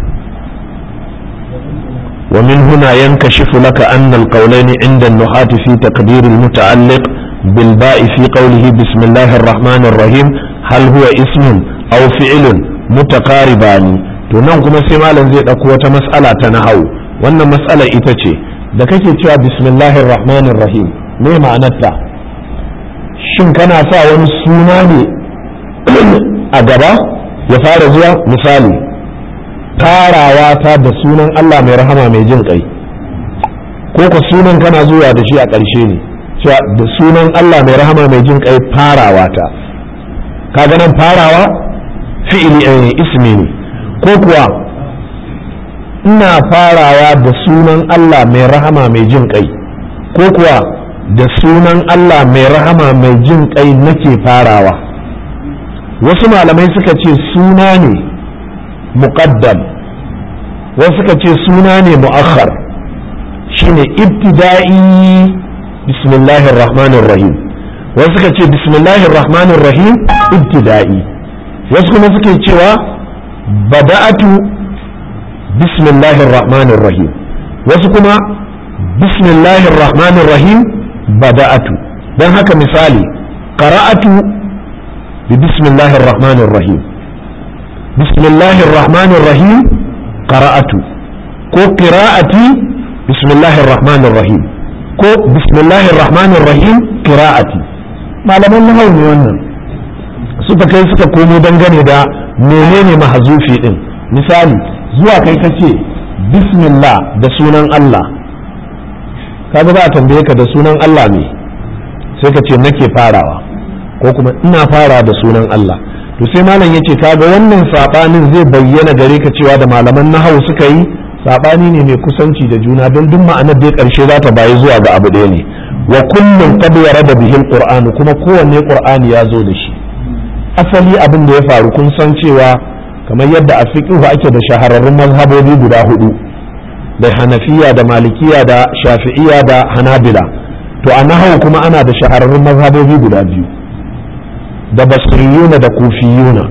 ومن هنا ينكشف لك أن القولين عند النحاة في تقدير المتعلق بالباء في قوله بسم الله الرحمن الرحيم هل هو اسم أو فعل متقاربان to nan kuma sai malam zai ɗauko wata mas'ala ta nahau wannan mas'ala ita ce da kake cewa bismillahir rahmanir rahim me ma'anarta shin kana sa wani suna ne a gaba ya fara zuwa misali tarawa ta da sunan Allah mai rahama mai jin kai ko ka sunan kana zuwa da shi a ƙarshe ne cewa da sunan Allah mai rahama mai jin kai farawa ta kaga nan farawa fi'ili ismi ne ko kuwa ina farawa da sunan Allah mai rahama mai jin kai ko kuwa da sunan Allah mai rahama mai jin kai nake farawa wasu malamai suka ce suna ne muqaddam wasu suka ce suna ne mu'akhar shine ibtida'i bismillahir rahmanir rahim wasu suka ce bismillahir rahmanir rahim ibtida'i wasu kuma suke cewa bada'atu bismillahir rahmanir rahim wasu kuma bismillahir rahmanir rahim bada'atu don haka misali qara'atu bi bismillahir rahmanir rahim bismillahir rahmanir rahim qara'atu ko qira'ati bismillahir rahmanir rahim ko bismillahir rahmanir rahim qira'ati malaman nahawu ne wannan suka kai suka komo dangane da menene mahazufi din misali zuwa kai kace bismillah da sunan Allah kaga za a tambaye ka da sunan Allah ne sai ka ce nake farawa ko kuma ina fara da sunan Allah to sai malam yace kaga wannan sabanin zai bayyana gare ka cewa da malaman nahawu suka yi sabani ne mai kusanci da juna don duk ma'anar da karshe za ta bayi zuwa ga abu ɗaya ne wa kullum qad yarada bihi alquran kuma kowanne qur'ani ya zo da shi asali abin da ya faru kun san cewa kamar yadda a fiqhu ake da shahararrun mazhabobi guda hudu da hanafiya da malikiya da shafi'iya da hanabila to a nahawu kuma ana da shahararrun mazhabobi guda biyu da basriyuna da kufiyuna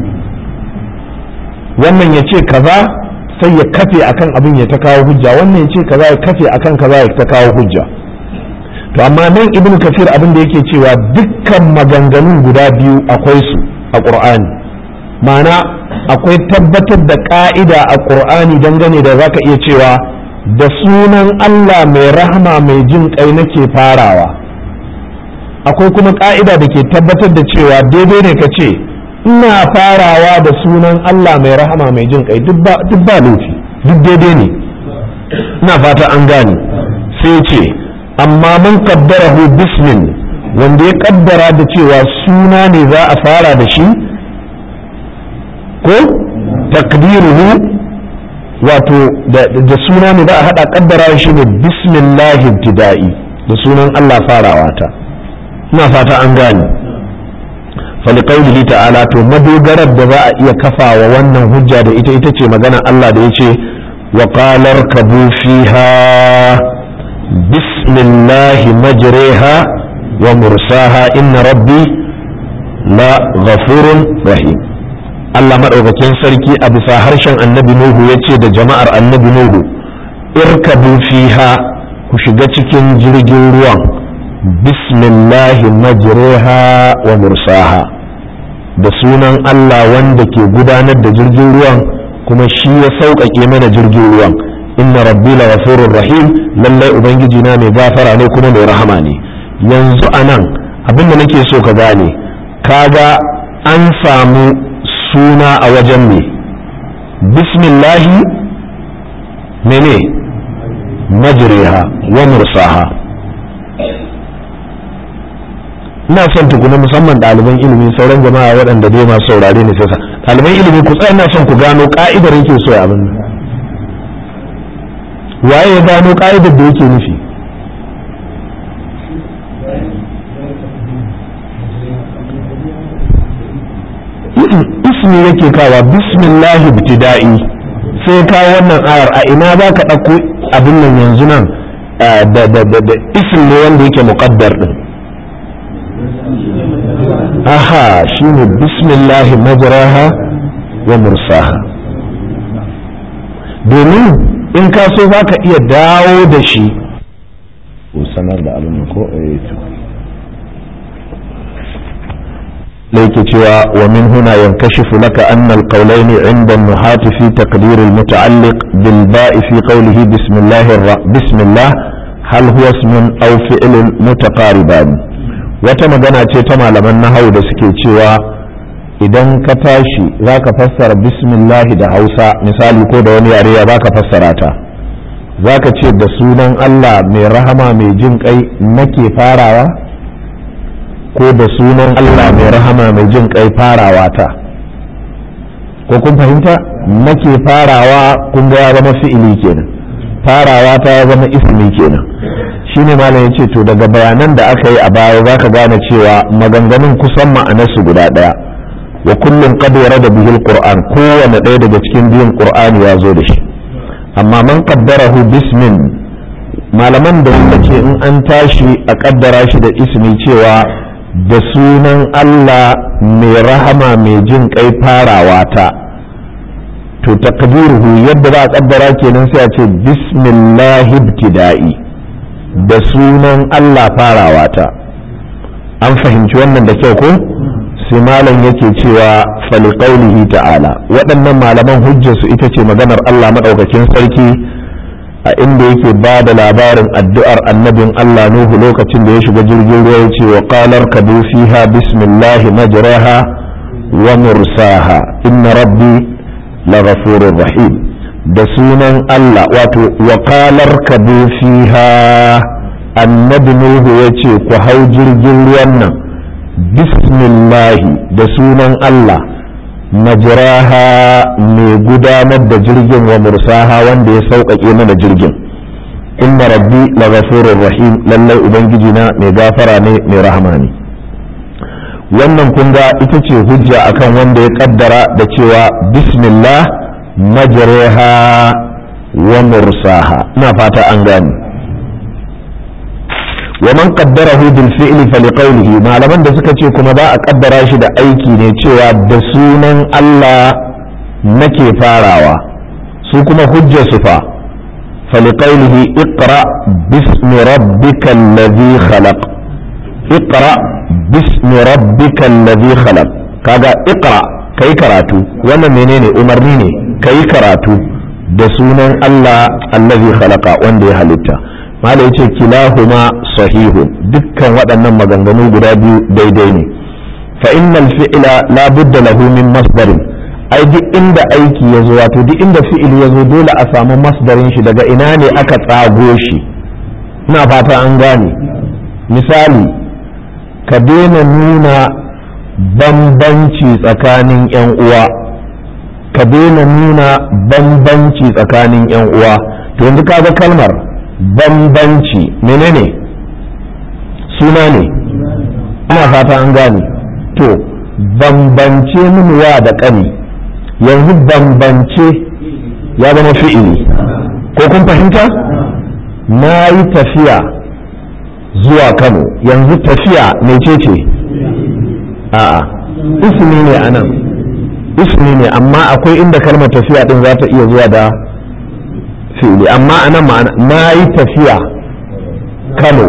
wannan ya ce kaza sai ya kafe akan abin ya ta kawo hujja wannan ya ce kaza ya kafe akan kaza ya ta kawo hujja to amma nan ibnu kafir abin da yake cewa dukkan maganganun guda biyu akwai su a qur'ani ma'ana akwai tabbatar da ka'ida a qur'ani dangane da zaka iya cewa da sunan Allah mai rahama mai jin kai nake farawa akwai kuma ka'ida da ke tabbatar da cewa daidai ne ka ce ina farawa da sunan Allah mai rahama mai jin kai duk ba laifi duk daidai ne ina fata an gane sai ce amma mun kaddarahu bismin wanda ya kaddara da cewa suna ne za a fara da shi ko takdiruhu wato da suna ne za a hada kaddara shi ne bismillahi ibtida'i da sunan Allah farawa ta ina fata an gane faliqaulihi ta'ala to madogarar da za a iya kafawa wannan hujja da ita ita ce magana Allah da yace wa qalar kabu fiha bismillahi majriha wa mursaha inna rabbi la ghafurun rahim Allah maɗaukakin sarki a bisa harshen annabi Nuhu ya ce da jama'ar annabi Nuhu irkabu fiha ku shiga cikin jirgin ruwan bismillahi majriha wa mursaha da sunan Allah wanda ke gudanar da jirgin ruwan kuma shi ya sauƙaƙe mana jirgin ruwan inna rabbi la ghafurur rahim lallai ubangiji na mai gafara ne kuma mai rahama ne yanzu anan abin da nake so ka gane kaga an samu suna a wajen me bismillahi mene majriha wa mursaha ina son tukuna musamman ɗaliban ilimi sauran jama'a waɗanda dai masu saurare ne sai ɗaliban ilimi ku tsaya ina son ku gano ka'idar yake so abin nan waye ya gano ka'idar da yake nufi ismi yake kawa bismillahi ibtida'i sai kawo wannan ayar a ina za ka ɗauko abin nan yanzu nan da da da da ism ne wanda yake muqaddar din aha shine bismillahi majraha wa mursaha domin in ka so za ka iya dawo da shi sanar da abin ko ليك cewa ومن هنا ينكشف لك أن القولين عند النحاة في تقدير المتعلق بالباء في قوله بسم الله الر... بسم الله هل هو اسم أو فعل متقاربان وتمدنا تيتما لمن نهو da suke cewa idan ka tashi za ka fassara bismillahi da hausa misali ko da wani yare ya za ka fassara ta za ka ce da sunan allah mai rahama mai jin kai nake farawa ko da sunan Allah mai rahama mai jin kai farawa ta ko kun fahimta nake farawa kun ga ya zama fi'ili kenan farawa ta ya zama ismi kenan shine malam yace to daga bayanan da aka yi a baya zaka gane cewa maganganun kusan ma'anarsu guda daya wa kullum qad warada bihi alquran kowanne ɗaya daga cikin biyun qur'ani ya zo da shi amma man qaddarahu bismin malaman da suka ce in an tashi a kaddara shi da ismi cewa da sunan Allah mai rahama mai jin kai farawa ta to takdiruhu yadda za a kaddara kenan sai a ce bismillahi ibtida'i da sunan Allah farawa ta an fahimci wannan da kyau ko sai malam yake cewa faliqaulihi ta'ala waɗannan malaman hujjarsu ita ce maganar Allah madaukakin sarki a inda yake ba da labarin addu'ar annabin Allah Nuhu lokacin da ya shiga jirgin ruwa ya ce wa qalar kadu fiha bismillahi majraha wa mursaha inna rabbi la ghafurur rahim da sunan Allah wato wa qalar kadu fiha annabi Nuhu ya ce ku hau jirgin ruwan nan bismillahi da sunan Allah majraha mai gudanar da jirgin wa mursaha wanda ya sauƙaƙe mana jirgin inna rabbi la ghafurur rahim lallai ubangiji na mai gafara ne mai rahama ne wannan kun ga ita ce hujja akan wanda ya kaddara da cewa bismillah majraha wa mursaha ina fata an gane ومن قدره بالفعل فلقوله ما لمن da suka ce kuma za a kaddara shi da aiki ne cewa da sunan Allah nake farawa su kuma hujja su fa فلقوله اقرأ باسم ربك الذي خلق اقرأ باسم ربك الذي خلق kaga اقرأ kai karatu wannan menene umarni ne kai karatu da sunan Allah allazi khalaqa wanda ya halitta malai yace kilahuma sahihun dukkan waɗannan maganganu guda biyu daidai ne fa innal fi'la la budda lahu min masdarin ai duk inda aiki ya zo wato duk inda fi'ili ya zo dole a samu masdarin shi daga ina ne aka tsago shi ina fata an gane misali ka daina nuna bambanci tsakanin 'yan uwa ka daina nuna bambanci tsakanin 'yan uwa to yanzu kaga kalmar bambanci menene suna ne ina fata an gane to bambance min wa da ƙani yanzu bambance ya zama fi'ili ko kun fahimta na yi tafiya zuwa kano yanzu tafiya mecece a'a ismi ne a nan ismi ne amma akwai inda kalmar tafiya din za ta iya zuwa da fi'ili amma a nan ma'ana na yi tafiya kano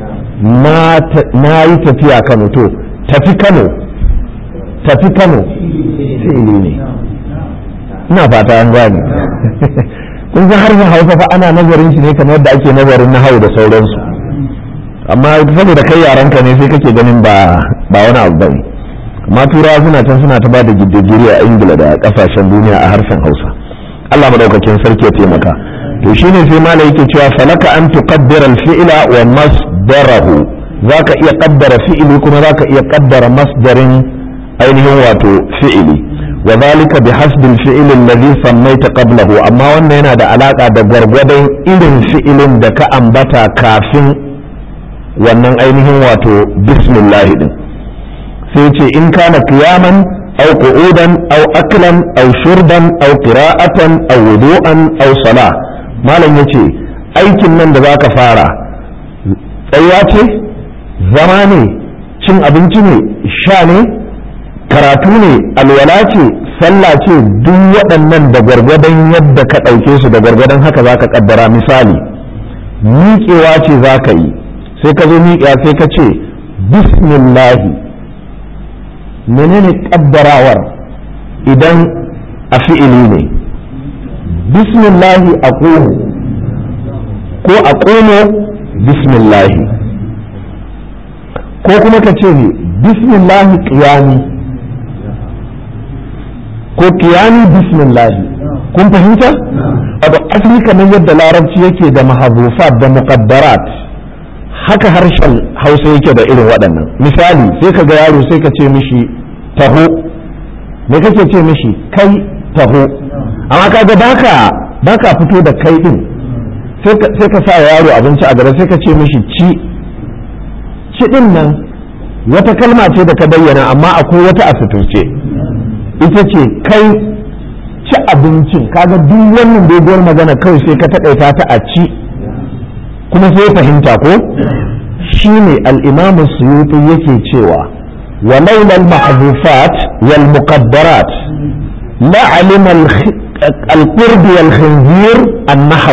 na yi tafiya kano to tafi kano tafi kano fi'ili ne ina fata an gane kun san harshen hausa fa ana nazarin shi ne kamar yadda ake nazarin na hau da sauransu amma saboda kai yaranka ne sai kake ganin ba ba wani abu bane amma turawa suna can suna ta ba da gidigiri a ingila da kasashen duniya a harshen hausa allah madaukakin sarki ya taimaka to shine sai malai yake cewa falaka an tuqaddira al-fi'la wa masdarahu zaka iya kaddara fi'ili kuma zaka iya kaddara masdarin ainihin wato fi'ili wa zalika bi hasbi al-fi'l alladhi sammaita qablahu amma wannan yana da alaka da gwargwadon irin fi'ilin da ka ambata kafin wannan ainihin wato bismillah din sai ce in kana qiyaman aw qu'udan aw aklan aw shurban aw qira'atan aw wudu'an aw salah malam yace aikin nan da zaka fara tsayuwa ce zama ne cin abinci ne sha ne karatu ne alwala ce sallah ce duk waɗannan da gwargwadon yadda ka ɗauke su da gwargwadon haka zaka kaddara misali miƙewa ce zaka yi sai ka zo miƙa sai ka ce bismillahi menene kaddarawar idan a fi'ili ne bismillahi a ko a ƙomo bismillahi ko kuma ka ce ne bismillahi ƙiyami ko ƙiyami bismillahi kun fahimta? wato asali kamar yadda larabci yake da mahazufat da muqaddarat haka harshen hausa yake da irin waɗannan misali sai ka ga yaro sai ka ce mishi taho me kake ce mishi kai taho amma kaga baka baka fito da kai din sai ka sa yaro abinci a gaba sai ka ce mishi ci ci din nan wata kalma ce da ka bayyana amma akwai wata a suturce ita ce kai ci abincin kaga duk wannan doguwar magana kawai sai ka taƙaita ta a ci kuma sai fahimta ko shine al-imam suyuti yake cewa ولولا المحذوفات والمقدرات لعلم القرب والخنزير النحو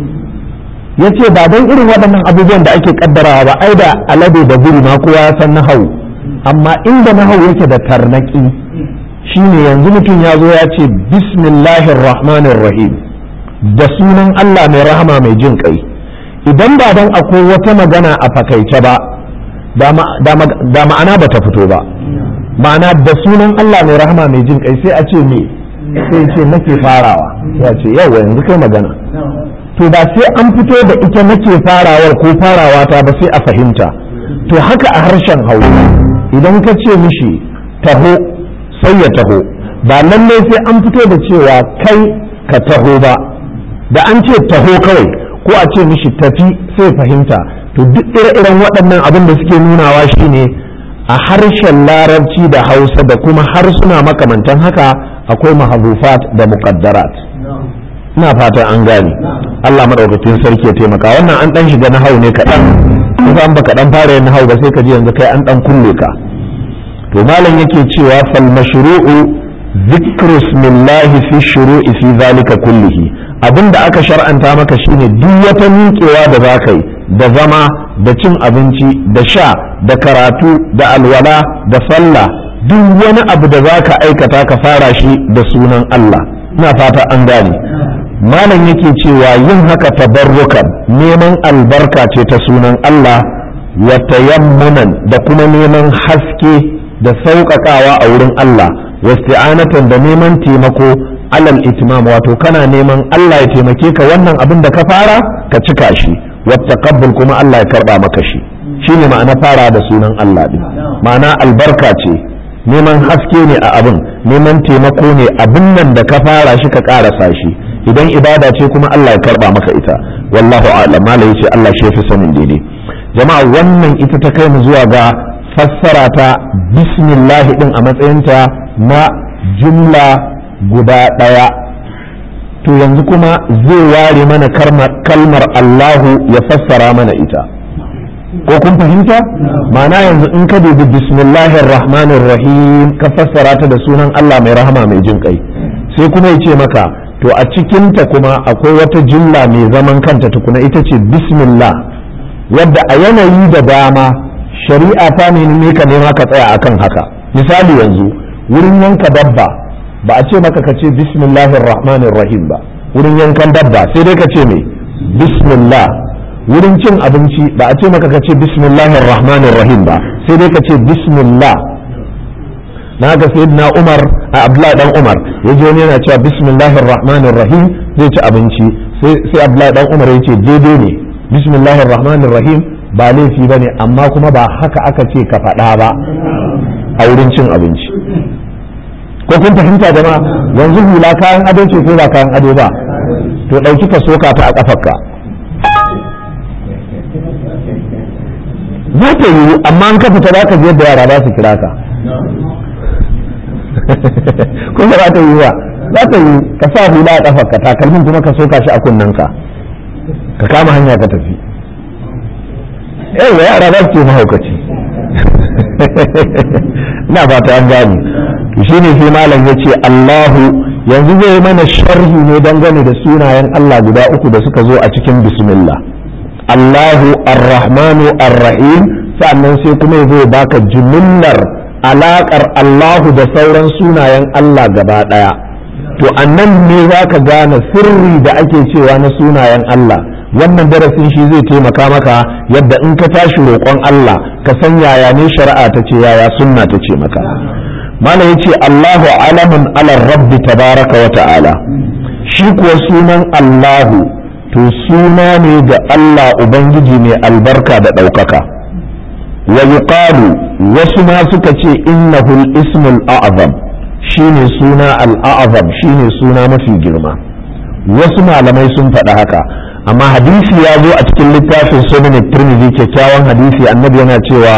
yace ba don irin waɗannan abubuwan da ake kaddarawa ba ai da alade da buri ma kowa ya san nahau amma inda nahau yake da tarnaki shine yanzu mutum ya zo ya ce bismillahir rahmanir rahim da sunan Allah mai rahama mai jin kai idan ba don akwai wata magana a fakaice ba da ma'ana ba ta fito ba ma'ana da sunan Allah mai rahama mai jin kai sai a ce me sai ce nake farawa ya ce yawa yanzu kai magana to ba sai an fito da ita nake farawar ko farawa ta ba sai a fahimta to haka a harshen hausa idan ka ce mishi taho sai ya taho ba lallai sai an fito da cewa kai ka taho ba da an ce taho kawai ko a ce mishi tafi sai fahimta to duk ire-iren waɗannan abin da suke nunawa shine a harshen larabci da hausa da kuma harsuna makamantan haka akwai mahazufat da muqaddarat ina fatan an gane Allah madaukakin sarki ya taimaka wannan an dan shiga na hau ne kaɗan kusa an baka dan fara yin hau ba sai ka ji yanzu kai an dan kulle ka to malam yake cewa fal mashru'u dhikru ismillahi fi shuru'i fi zalika kullihi abinda aka shar'anta maka shine duk wata miƙewa da za ka yi da zama da cin abinci da sha da karatu da alwala da sallah duk wani abu da za ka aikata ka fara shi da sunan Allah ina fata an gane malam yake cewa yin haka tabarrukan neman albarka ce ta sunan Allah wa tayammunan da kuma neman haske da sauƙaƙawa a wurin Allah wasti'anatan da neman taimako alal itmam wato kana neman Allah ya taimake ka wannan abin da ka fara ka cika shi wattaqabbul kuma Allah ya karba maka shi shine ma'ana fara da sunan Allah din ma'ana albarka ce neman haske ne a abin neman taimako ne abin nan da ka fara shi ka karasa shi idan ibada ce kuma Allah ya karba maka ita wallahu a'lam malai ce Allah shi fi sanin daidai jama'a wannan ita ta kai mu zuwa ga fassara ta bismillah din a matsayinta na jumla guda ɗaya to yanzu kuma zai ware mana kalmar Allahu ya fassara mana ita ko kun fahimta ma'ana yanzu in ka dubi bismillahir rahmanir rahim ka fassara ta da sunan Allah mai rahama mai jin kai sai kuma ya ce maka to a cikinta kuma akwai wata jumla mai zaman kanta tukuna ita ce bismillah wadda a yanayi da dama shari'a ta nemi ka nema ka tsaya akan haka misali yanzu wurin yanka dabba ba a ce maka ka ce bismillahir rahmanir rahim ba wurin yankan dabba sai dai ka ce me bismillah wurin cin abinci ba a ce maka ka ce bismillahir rahmanir rahim ba sai dai ka ce bismillah na ga sayyidina umar a abdullahi dan umar ya je wani yana cewa bismillahir rahmanir rahim zai ci abinci sai abdullahi dan umar ya ce daidai ne bismillahir rahmanir rahim ba laifi ba ne amma kuma ba haka aka ce ka faɗa ba a wurin cin abinci ko kun fahimta jama'a yanzu hula kayan ado ce ko ba kayan ado ba to ɗauki ka soka ta a ƙafarka za ta yiwu amma an ka fita za ka je da yara za su kira ka ko ba za ta yiwu ba za ta yiwu ka sa hula a ƙafarka takalmin kuma ka soka shi a kunnenka ka kama hanya ka tafi yawa yara za su ce mahaukaci ina fata an gani shi ne sai malam ya ce Allahu yanzu zai mana sharhi ne dangane da sunayen Allah guda uku da suka zo a cikin bismillah Allahu ar-Rahmanu ar-Rahim sannan sai kuma zai baka jumillar alakar Allahu da sauran sunayen Allah gaba daya to annan ne zaka gane sirri da ake cewa na sunayen Allah wannan darasin shi zai taimaka maka yadda in ka tashi roƙon Allah ka san yaya ne shari'a ta ce yaya sunna ta ce maka mana yace Allahu alamun ala rabbi tabaraka wa ta'ala shi kuwa sunan Allahu to suna ne ga Allah ubangiji mai albarka da ɗaukaka wa yuqalu wasu ma suka ce innahu al-ismul a'zam shine suna al-a'zam shine suna mafi girma wasu malamai sun faɗi haka amma hadisi ya zo a cikin littafin sunan tirmidhi kyakkyawan hadisi annabi yana cewa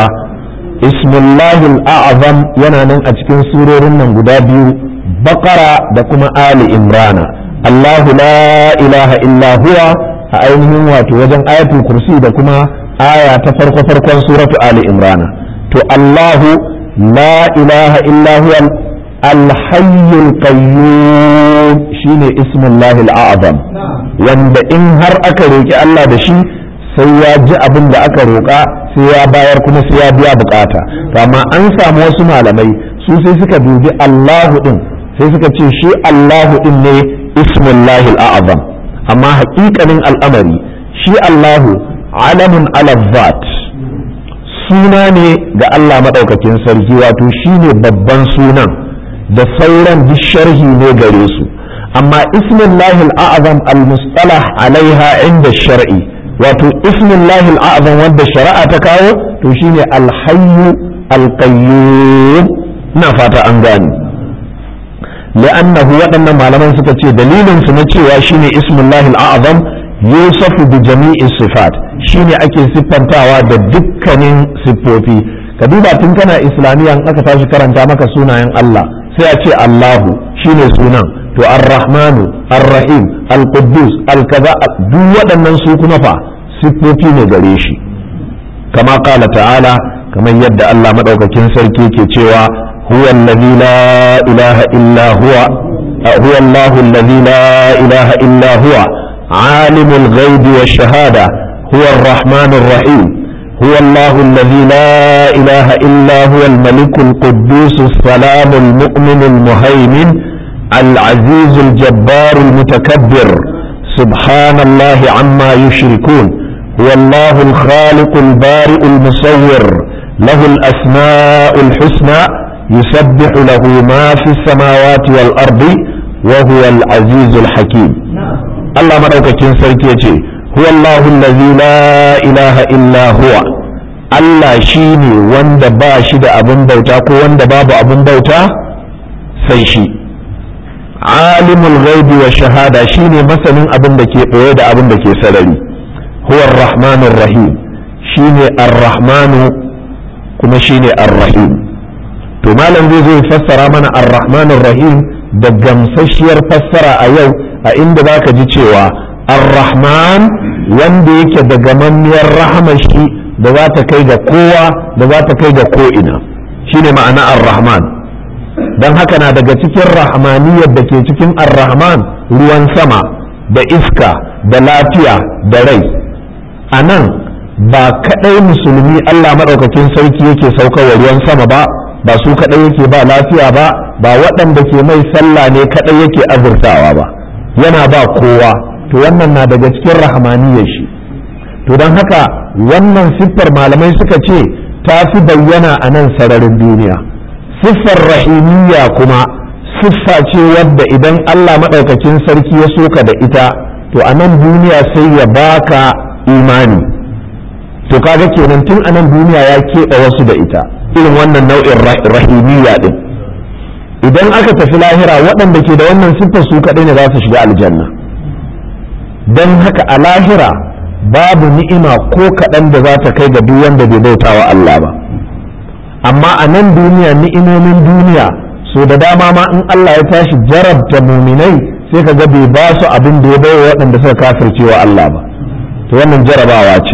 ismullahi al'azam yana nan a cikin surorin nan guda biyu bakara da kuma ali imrana allahu la ilaha illa huwa a ainihin wato wajen ayatul kursi da kuma aya ta farko farkon suratu ali imrana to allahu la ilaha illa huwa alhayyul qayyum shine ismullahi al'azam wanda in har aka roki Allah da shi sai ya ji abin da aka roƙa sai ya bayar kuma sai ya biya bukata amma an samu wasu malamai su sai suka dubi Allahu din sai suka ce shi Allahu din ne ismullahi al'azam amma haƙiƙanin al'amari shi Allahu alamun alazzat suna ne ga Allah maɗaukakin sarki wato shi ne babban sunan da sauran duk sharhi ne gare su amma ismullahi al'azam al-mustalah alaiha inda shar'i wato ismullahi al'azam wanda shari'a ta kawo to shine alhayyu alqayyum ina fata an gane li'annahu waɗannan malaman suka ce dalilin su na cewa shine ismullahi al'azam yusafu bi jami'i sifat shine ake siffantawa da dukkanin siffofi ka duba tun kana islamiyya in aka tashi karanta maka sunayen Allah sai a ce Allahu shine sunan to ar-rahmanu ar-rahim al-quddus al-kaza duk waɗannan su kuma fa siffofi ne gare shi kama qala ta'ala kamar yadda Allah madaukakin sarki ke cewa huwa allazi la ilaha illa huwa huwa Allahu allazi la ilaha illa huwa عالم الغيب والشهادة هو الرحمن الرحيم هو الله الذي لا إله إلا هو الملك القدوس السلام المؤمن المهيمن العزيز الجبار المتكبر سبحان الله عما يشركون هو الله الخالق البارئ المصور له الأسماء الحسنى yusabbihu lahu ma fi samawati wal ardi wa huwa al azizul hakim Allah madaukakin sarki yace huwa Allahu allazi la ilaha illa huwa Allah shine wanda ba shi da abin bauta ko wanda babu abin bauta sai shi alimul ghaibi wa shahada shine masanin abin da ke ɓoye da abin da ke sarari huwa ar-rahmanur rahim shine ar-rahmanu kuma shine ar-rahim to malam zai zo fassara mana ar-rahmanur rahim da gamsasshiyar fassara a yau a inda zaka ji cewa ar-rahman wanda yake da gamammiyar rahama shi da za ta kai ga kowa da za ta kai ga ko'ina shine ma'ana ar-rahman don haka na daga cikin rahmaniyar da ke cikin ar-rahman ruwan sama da iska da lafiya da rai a nan ba kaɗai musulmi allah maɗaukakin sarki yake saukarwa ruwan sama ba ba su kaɗai yake ba lafiya ba ba waɗanda ke mai sallah ne kaɗai yake azurtawa ba yana ba kowa to wannan na daga cikin rahmaniyar shi to don haka wannan siffar malamai suka ce ta fi bayyana a nan sararin duniya siffar rahimiyya kuma siffa ce wadda idan Allah maɗaukakin sarki ya soka da ita to a nan duniya sai ya baka imani to kaga kenan tun a nan duniya ya keɓe wasu da ita irin wannan nau'in rahimiyya din idan aka tafi lahira waɗanda ke da wannan siffar su kaɗai ne za su shiga aljanna don haka a lahira babu ni'ima ko kaɗan da za ta kai ga duk wanda bai bauta wa Allah ba amma a nan duniya ni'imomin duniya so da dama ma in Allah ya tashi jarabta muminai sai ka ga bai ba su abin da ya bai waɗanda suka kafirce wa Allah ba to wannan jarabawa ce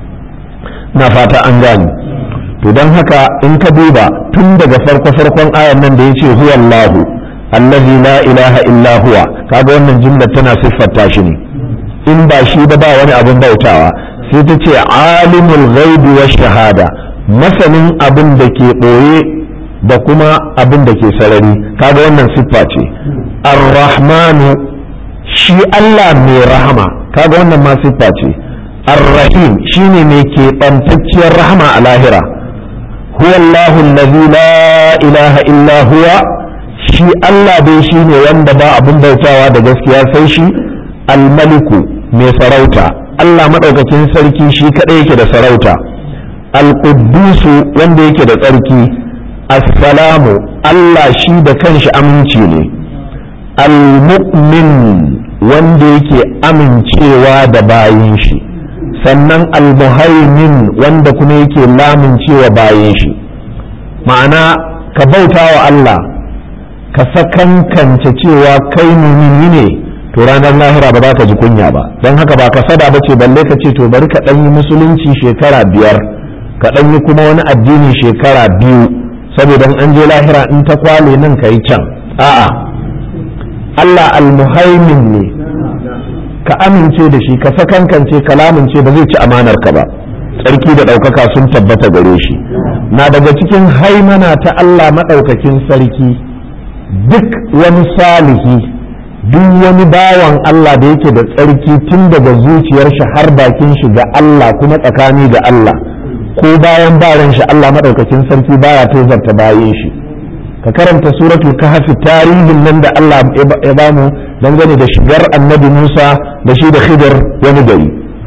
na fata an gane to don haka in ka duba tun daga farko farkon ayan nan da ya ce huwa Allahu allazi la ilaha illa huwa kaga wannan jumla tana siffata shi ne in ba shi ba ba wani abin bautawa sai ta ce alimul ghaibi wa shahada masanin abin da ke ɓoye da kuma abin da ke sarari kaga wannan siffa ce ar-rahmanu shi Allah mai rahama kaga wannan ma siffa ce ar-rahim shine mai keɓantacciyar rahama a lahira huwa Allahu allazi la ilaha illa huwa shi Allah dai shine wanda ba abin bautawa da gaskiya sai shi al-maliku mai sarauta Allah maɗaukakin sarki shi kaɗai yake da sarauta al-quddusu wanda yake da tsarki assalamu Allah shi da kanshi aminci ne al-mu'min wanda yake amincewa da bayin shi sannan al-muhaimin wanda kuma yake lamincewa bayin shi ma'ana ka bauta wa Allah ka sakankance cewa kai mumini ne to ranar lahira ba za ka ji kunya ba don haka ba ka sada ba ce balle ka ce to bari ka ɗan yi musulunci shekara biyar ka ɗan yi kuma wani addini shekara biyu saboda an je lahira in ta kwale nan ka yi can a'a Allah almuhaimin ne ka amince da shi ka sakankance ka lamince ba zai ci amanar ka ba tsarki da ɗaukaka sun tabbata gare shi na daga cikin haimana ta Allah maɗaukakin sarki duk wani salihi duk wani bawan Allah da yake da tsarki tun daga zuciyar shi har bakin shi ga Allah kuma tsakani ga Allah ko bayan baran shi Allah madaukakin sarki baya tozarta bayan shi ka karanta suratul kahf tarihin nan da Allah ya bamu dangane da shigar annabi Musa da shi da Khidir wani gari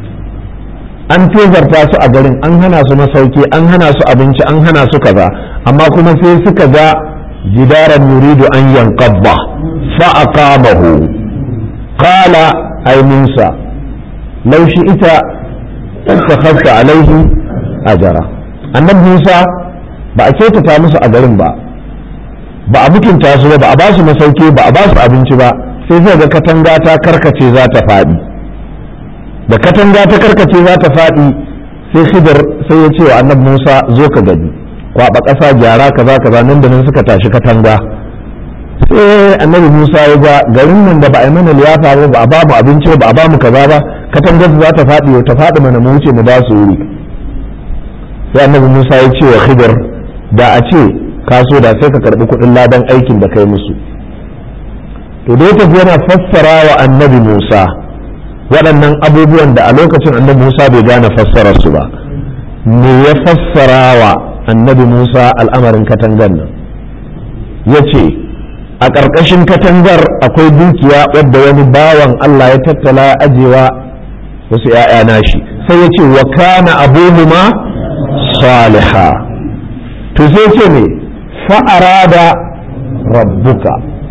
an tozarta su a garin an hana su masauki an hana su abinci an hana su kaza amma kuma sai suka ga jidaran yuridu an yanqadda فأقامه قال أي موسى لو شئت اتخذت عليه أجرا annabi Musa ba a kyautata musu a garin ba ba a mutunta su ba ba a ba su masauki ba a ba su abinci ba sai zai ga katanga ta karkace za ta faɗi da katanga ta karkace za ta faɗi sai Khidir sai ya ce wa annabi Musa zo ka gani kwaba ƙasa gyara kaza kaza nan da nan suka tashi katanga sai annabi Musa ya ga garin nan da ba a yi mana liyafa ba ba a ba mu abinci ba a ba mu kaza ba katangar za ta faɗi ta faɗi mana mu wuce mu ba su wuri sai annabi Musa ya ce wa Khidir da a ce ka so da sai ka karɓi kuɗin ladan aikin da kai musu to da ya tafi yana fassara wa annabi Musa waɗannan abubuwan da a lokacin annabi Musa bai gane fassarar su ba me ya fassara wa annabi Musa al'amarin katangar nan ya ce a ƙarƙashin katangar akwai dukiya wadda wani bawan Allah ya tattala ya ajewa wasu ‘ya'ya nashi sai ya ce wa kana abuhuma saliha to sai ce ne fa'arada rabbuka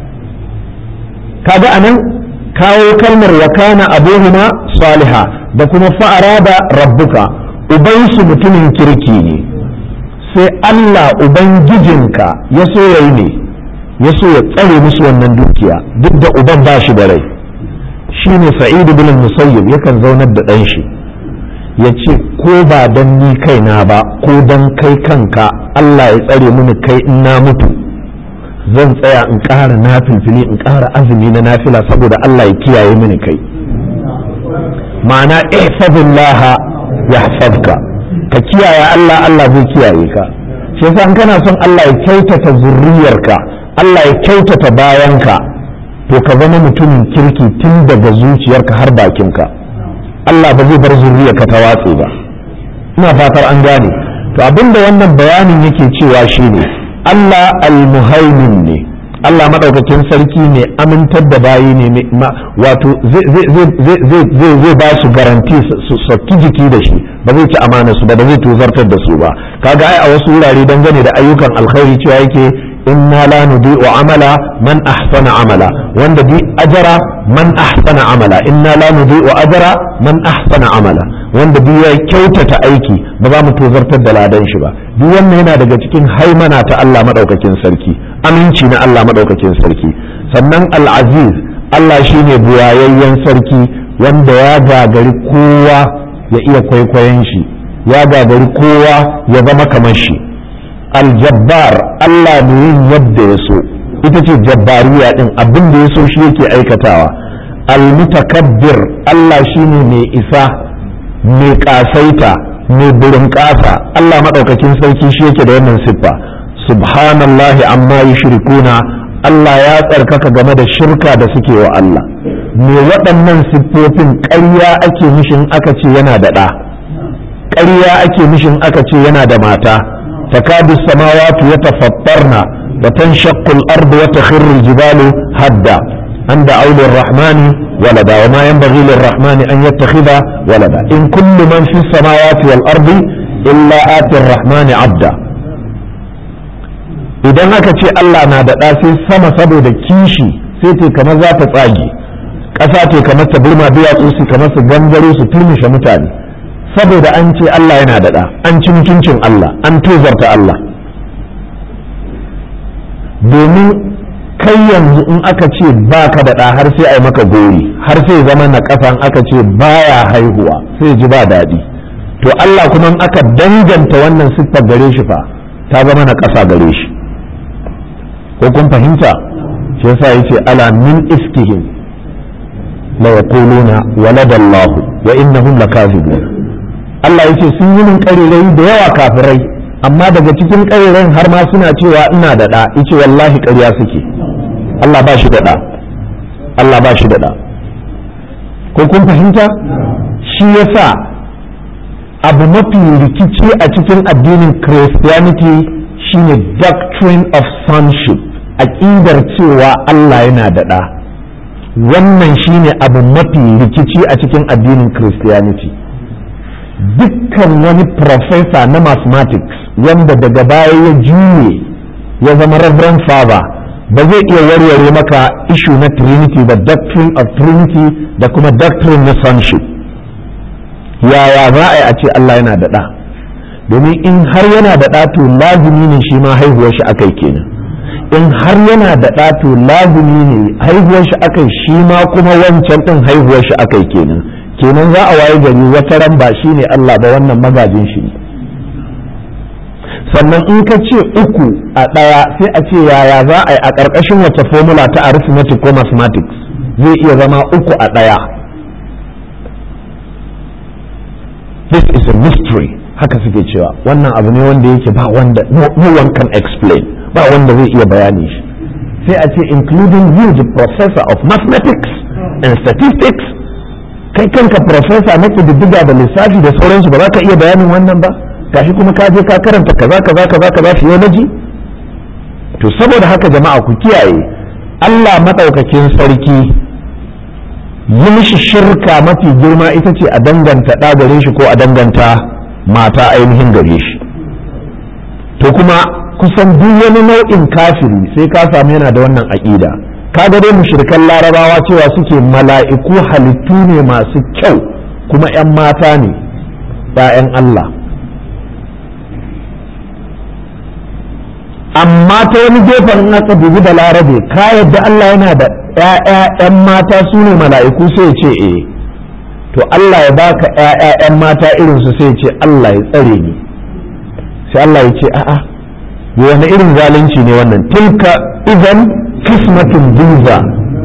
kaga anan kawo kalmar wa kana abuhuma saliha da kuma fa'arada rabbuka ubansu mutumin kirki ne sai Allah ubangijinka ya so yayi ne ya so ya tsare musu wannan dukiya duk da uban ba shi da rai shi ne sa'idu bin musayyib yakan zaunar da ɗan shi ya ce ko ba don ni kaina ba ko don kai kanka Allah ya tsare mini kai in na mutu zan tsaya in ƙara nafilfili in ƙara azumi na nafila saboda Allah ya kiyaye mini kai ma'ana ihfazillah yahfazka ka kiyaye Allah Allah zai kiyaye ka shi yasa in kana son Allah ya kyautata zurriyarka Allah ya kyautata bayanka to ka zama mutumin kirki tun daga zuciyarka har bakinka Allah ba zai bar zurriyarka ta watse ba ina fatar an gane to abinda wannan bayanin yake cewa shine Allah al-muhaimin ne Allah madaukakin sarki ne amintar da bayi ne wato zai ba su garanti su saki jiki da shi ba zai ci amana su ba da zai tozartar da su ba kaga ai a wasu wurare dangane da ayyukan alkhairi cewa yake inna la nudi'u amala man ahsana amala wanda bi ajara man ahsana amala inna la nudi'u ajara man ahsana amala wanda bi ya kyautata aiki ba za mu tozartar da ladan shi ba duk wannan yana daga cikin haimana ta Allah madaukakin sarki aminci na Allah madaukakin sarki sannan al-aziz Allah shine buwayayyen sarki wanda ya gagari kowa ya iya kwaikwayon shi ya gagari kowa ya zama kamar shi aljabbar Allah ne yin yadda ya so ita ce jabbariya din abin da ya so shi yake aikatawa almutakabbir Allah shine mai isa mai kasaita mai burin kasa Allah madaukakin sarki shi yake da wannan siffa subhanallahi amma yushrikuna Allah ya tsarkaka game da shirka da suke wa Allah me waɗannan siffofin ƙarya ake mishin aka ce yana da ɗa ƙarya ake mishin aka ce yana da mata تكاد السماوات يتفطرن وتنشق الأرض وتخر الجبال هدا أن دعوا للرحمن ولدا وما ينبغي للرحمن أن يتخذ ولدا إن كل من في السماوات والأرض إلا آتي الرحمن عبدا idan aka ce Allah na da ɗa sai sama saboda kishi sai te kamar za ta tsage ƙasa te kamar ta burma duwatsu su kamar su gangaro su turmushe mutane saboda an ce Allah yana da ɗa an ci mutuncin Allah an tozarta Allah domin kai yanzu in aka ce ba ka da ɗa har sai a yi maka gori har sai zama na ƙasan aka ce baya haihuwa sai ji ba daɗi to Allah kuma in aka danganta wannan siffar gare shi fa ta zama na ƙasa gare shi ko kun fahimta shi yasa yace ala min iskihim la yaquluna waladallahu wa innahum lakazibun Allah ya ce sun yi min ƙarirai da yawa kafirai amma daga cikin ƙarirai har ma suna cewa ina da ɗa yace wallahi ƙarya suke Allah ba shi da ɗa Allah ba shi da ɗa ko kun fahimta shi yasa abu mafi rikici a cikin addinin Christianity shine doctrine of sonship aƙidar cewa Allah yana da ɗa wannan shine abu mafi rikici a cikin addinin Christianity dukkan wani profesa na mathematics wanda daga baya ya juye ya zama reverend father ba zai iya warware maka ishu na trinity da doctrine of trinity da kuma doctrine na sonship yaya za a yi a ce Allah yana da ɗa domin in har yana da ɗa to lazumi ne shi ma haihuwar shi akai kenan in har yana da ɗa to lazumi ne haihuwar shi akai shi ma kuma wancan ɗin haihuwar shi akai kenan kenan za a waye gari wata ran ba shi ne Allah ba wannan magajin shi sannan in ka ce uku a ɗaya sai a ce yaya za a yi a ƙarƙashin wace formula ta arithmetic ko mathematics zai iya zama uku a ɗaya this is a mystery haka suke cewa wannan abu ne wanda yake ba wanda no, no one can explain ba wanda zai iya bayani shi sai a ce including you the professor of mathematics and statistics kai kanka profesa na ƙididdiga da lissafi da sauransu ba za ka iya bayanin wannan ba gashi kuma ka je ka karanta kaza kaza kaza kaza theology to saboda haka jama'a ku kiyaye Allah maɗaukakin sarki yi mishi shirka mafi girma ita ce a danganta ɗa gare shi ko a danganta mata ainihin gare shi to kuma kusan duk wani nau'in kafiri sai ka samu yana da wannan aƙida kaga dai mushrikan larabawa cewa suke mala'iku halittu ne masu kyau kuma 'yan mata ne 'ya'yan Allah amma ta wani gefen in aka dubi da larabe ka yadda Allah yana da ‘ya'ya'yan mata su ne mala'iku sai ce eh to Allah ya baka ‘ya'ya'yan mata irinsu sai ce Allah ya tsare ni sai Allah ya ce a'a wani irin zalunci ne wannan tilka idan kismatun duza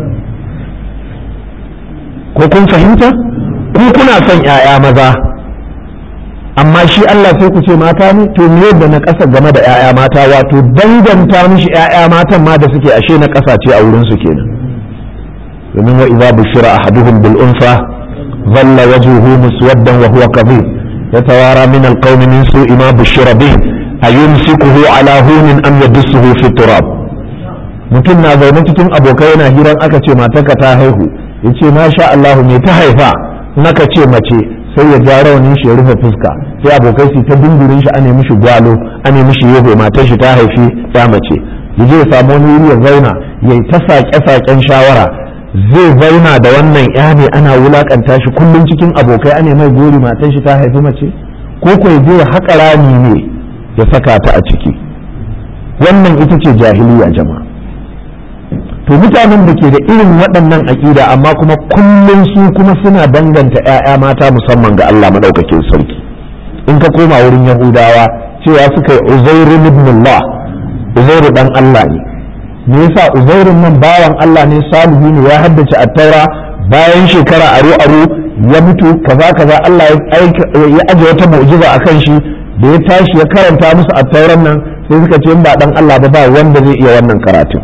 ko kun fahimta ku kuna son ‘ya'ya maza amma shi Allah sai ku ce mata ne to me yadda na ƙasa game da 'ya'ya mata wato danganta mishi 'ya'ya matan ma da suke ashe na ƙasa ce a wurin su kenan domin wa idza bushira ahaduhum bil unsa dhalla wajhuhu muswaddan wa huwa kadhib yatawara min al qawmi min su'i ma bushira bih ayumsikuhu ala hunin am yadussuhu fi turab mutum na zaune cikin abokai yana hiran aka ce matarka ta haihu yace masha Allah me ta haifa naka ce mace sai ya ja rawanin shi ya rufe fuska sai abokai su ta dindirin shi ane mishi gwalo ane mishi yego matar shi ta haifi ya mace ya je ya samu wani wuri ya zauna ya yi ta saƙe-saƙen shawara zai zauna da wannan ya ne ana wulakanta shi kullum cikin abokai ane mai gori matar shi ta haifi mace ko ko ya je ya haƙa rami ne ya saka ta a ciki wannan ita ce jahiliya jama'a to mutanen da ke da irin waɗannan aƙida amma kuma kullum su kuma suna danganta 'ya'ya mata musamman ga Allah maɗaukakin sarki in ka koma wurin yahudawa cewa suka yi uzairu ibn Allah uzairu dan Allah ne me yasa uzairun nan bawan Allah ne salihu ne ya haddace attaura bayan shekara aro aro ya mutu kaza kaza Allah ya aje wata mu'jiza akan shi da ya tashi ya karanta musu attauran nan sai suka ce in ba dan Allah ba ba wanda zai iya wannan karatun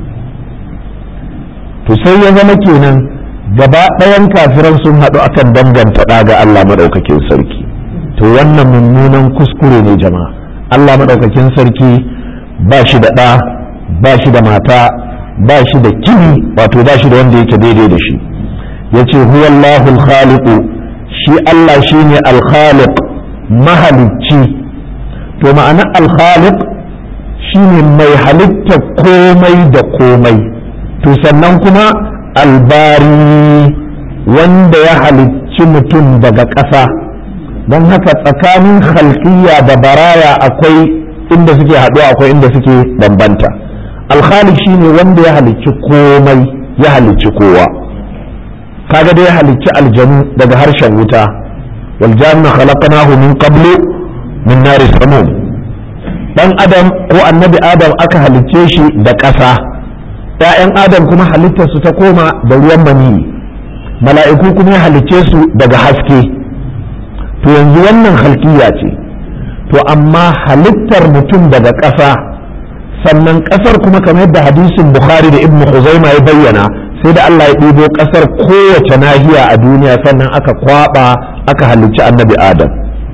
to sai ya zama kenan gaba ɗayan kafiran sun haɗu akan danganta ɗa ga Allah maɗaukakin sarki to wannan mummunan kuskure ne jama'a Allah maɗaukakin sarki ba shi da ɗa ba shi da mata ba shi da kini wato ba shi da wanda yake daidai da shi ya ce huwallahu khaliqu shi Allah shi ne alkhaliq mahalicci to ma'ana alkhaliq shi ne mai halitta komai da komai to sannan kuma albari wanda ya halicci mutum daga ƙasa don haka tsakanin halkiya da baraya akwai inda suke haɗuwa akwai inda suke bambanta alkhalik shine wanda ya halicci komai ya halicci kowa kaga da ya halicci aljanu daga harshen wuta wal janna khalaqnahu min qablu min nari samum dan adam ko annabi adam aka halicce shi da ƙasa ‘ya'yan adam kuma halittarsu ta koma da ruwan maniyi mala'iku kuma ya halicce su daga haske to yanzu wannan halkiya ce to amma halittar mutum daga ƙasa sannan ƙasar kuma kamar yadda hadisin bukhari da ibn Khuzaima ya bayyana sai da Allah ya ɗibo ƙasar kowace nahiya a duniya sannan aka kwaba aka halicci annabi adam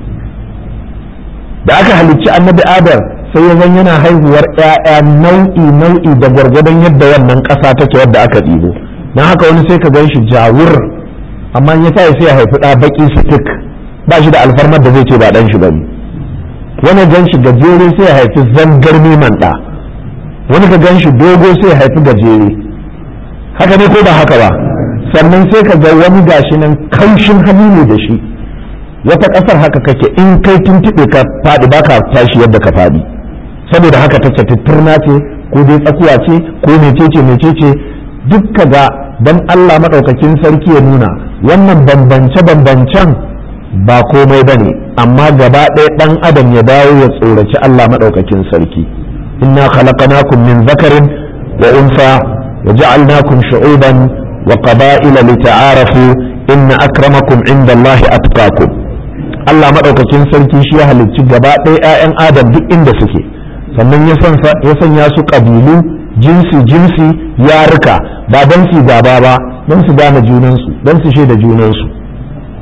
da aka halicci annabi adam sai ya zan yana haihuwar 'ya'ya nau'i nau'i da gwargwadon yadda wannan ƙasa take wadda aka ɗibo don haka wani sai ka gan shi jawur amma ya sa sai ya haifi ɗa baƙi sitik ba shi da alfarmar da zai ce ba ɗan shi bane wani gan shi gajere sai ya haifi zangar neman ɗa wani ka gan shi dogo sai ya haifi gajere haka ne ko ba haka ba sannan sai ka ga wani gashi nan kaushin hali ne da shi wata ƙasar haka kake in kai tuntuɓe ka faɗi ba ka tashi yadda ka faɗi saboda haka take tutturna ce ko dai tsakuwa ce ko mecece mecece duk ka ga don Allah maɗaukakin sarki ya nuna wannan bambance-bambancen ba komai ba ne amma gaba ɗaya ɗan adam ya dawo ya tsoraci Allah maɗaukakin sarki inna khalaqnakum min zakarin wa unsa wa ja'alnakum shu'uban wa qaba'ila lita'arafu inna akramakum inda Allah atqakum Allah maɗaukakin sarki shi ya halicci gaba ɗaya 'ya'yan adam duk inda suke sannan ya sanya su ƙabilu jinsi jinsi yarika ba don su gaba ba don su gane junansu don su shaida junansu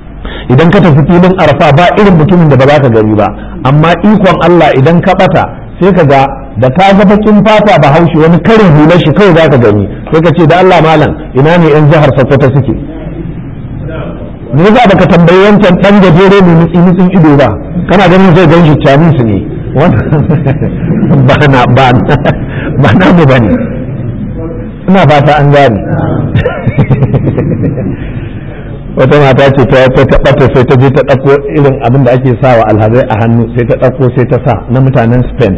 idan ka tafi filin arfa ba irin mutumin da ba za ka gari ba amma ikon Allah idan ka bata sai ka ga da ka ga bakin fata ba haushi wani karin hular shi kawai zaka gani sai ka ce da Allah malam ina ne yan jihar Sokoto suke me yasa baka tambayi wancan dan gajere mai nutsi nutsin ido ba kana ganin zai gan shi Chinese ne ba na ba ba na mu bane ina fata an gane wata mata ce ta ta tabbata sai ta je ta ɗauko irin abin da ake sawa alhazai a hannu sai ta ɗauko sai ta sa na mutanen Spain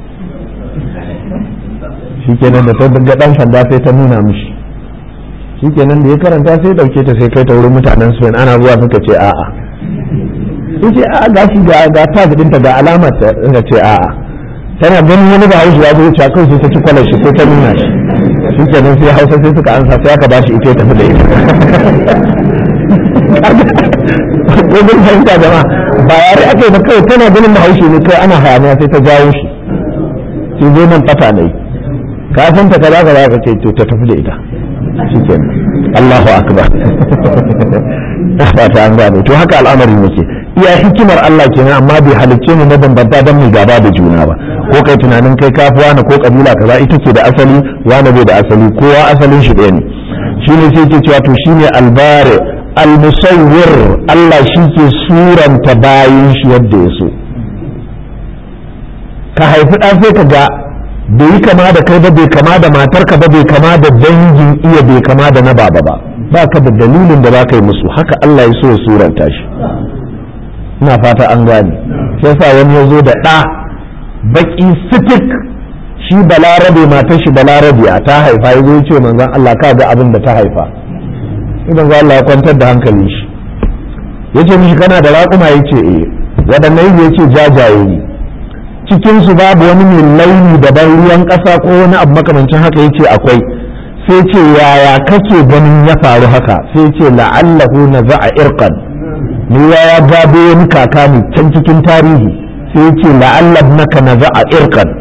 shikenan da ta ga dan sanda sai ta nuna mishi shikenan da ya karanta sai dauke ta sai kai ta wurin mutanen Spain ana zuwa suka ce a'a yace a'a gashi ga ga tag ɗinta ga alamar ta suka ce a'a tana ganin wani ba haushi ya zo ya kai sai ta ci kwalar shi ko ta nuna shi shikenan sai Hausa sai suka ansa sai aka bashi ita ya tafi da ita gobin fahimta jama'a ba yare aka yi ba kawai tana ganin bahaushe ne kai ana hayaniya sai ta jawo shi sai zo nan fata ne ka san ta kaza kaza ka ce to ta tafi da ita shikenan Allahu akbar fata an gane to haka al'amarin yake iya hikimar Allah kenan amma bai halicce mu mabambanta don mu gaba da juna ba ko kai tunanin kai kafi wani ko kabila kaza ita ke da asali wani bai da asali kowa asalin shi ɗaya ne shine sai ke cewa to shine albare almusawwir Allah shi ke suranta bayin shi yadda ya so ka haifi ɗan sai ka ga bai yi kama da kai ba bai kama da matarka ba bai kama da dangin iya bai kama da na baba ba ba ka da dalilin da za ka yi musu haka Allah ya so ya suranta shi ina fata an gane sai sa wani ya zo da ɗa baki sitik shi balarabe matar shi balarabe a ta haifa ya zo ya ce manzon Allah ka ga abin da ta haifa idan za Allah ya kwantar da hankalin shi ya ce mishi kana da raƙuma ya ce eh waɗannan ya ce jajaye ne cikinsu babu wani mai launi daban ruwan ƙasa ko wani abu makamancin haka ya ce akwai sai ce yaya kake ganin ya faru haka sai ce la'allahu na za'a irkan ni ya gado wani kaka ne can cikin tarihi sai ce la'allab naka na za'a irkan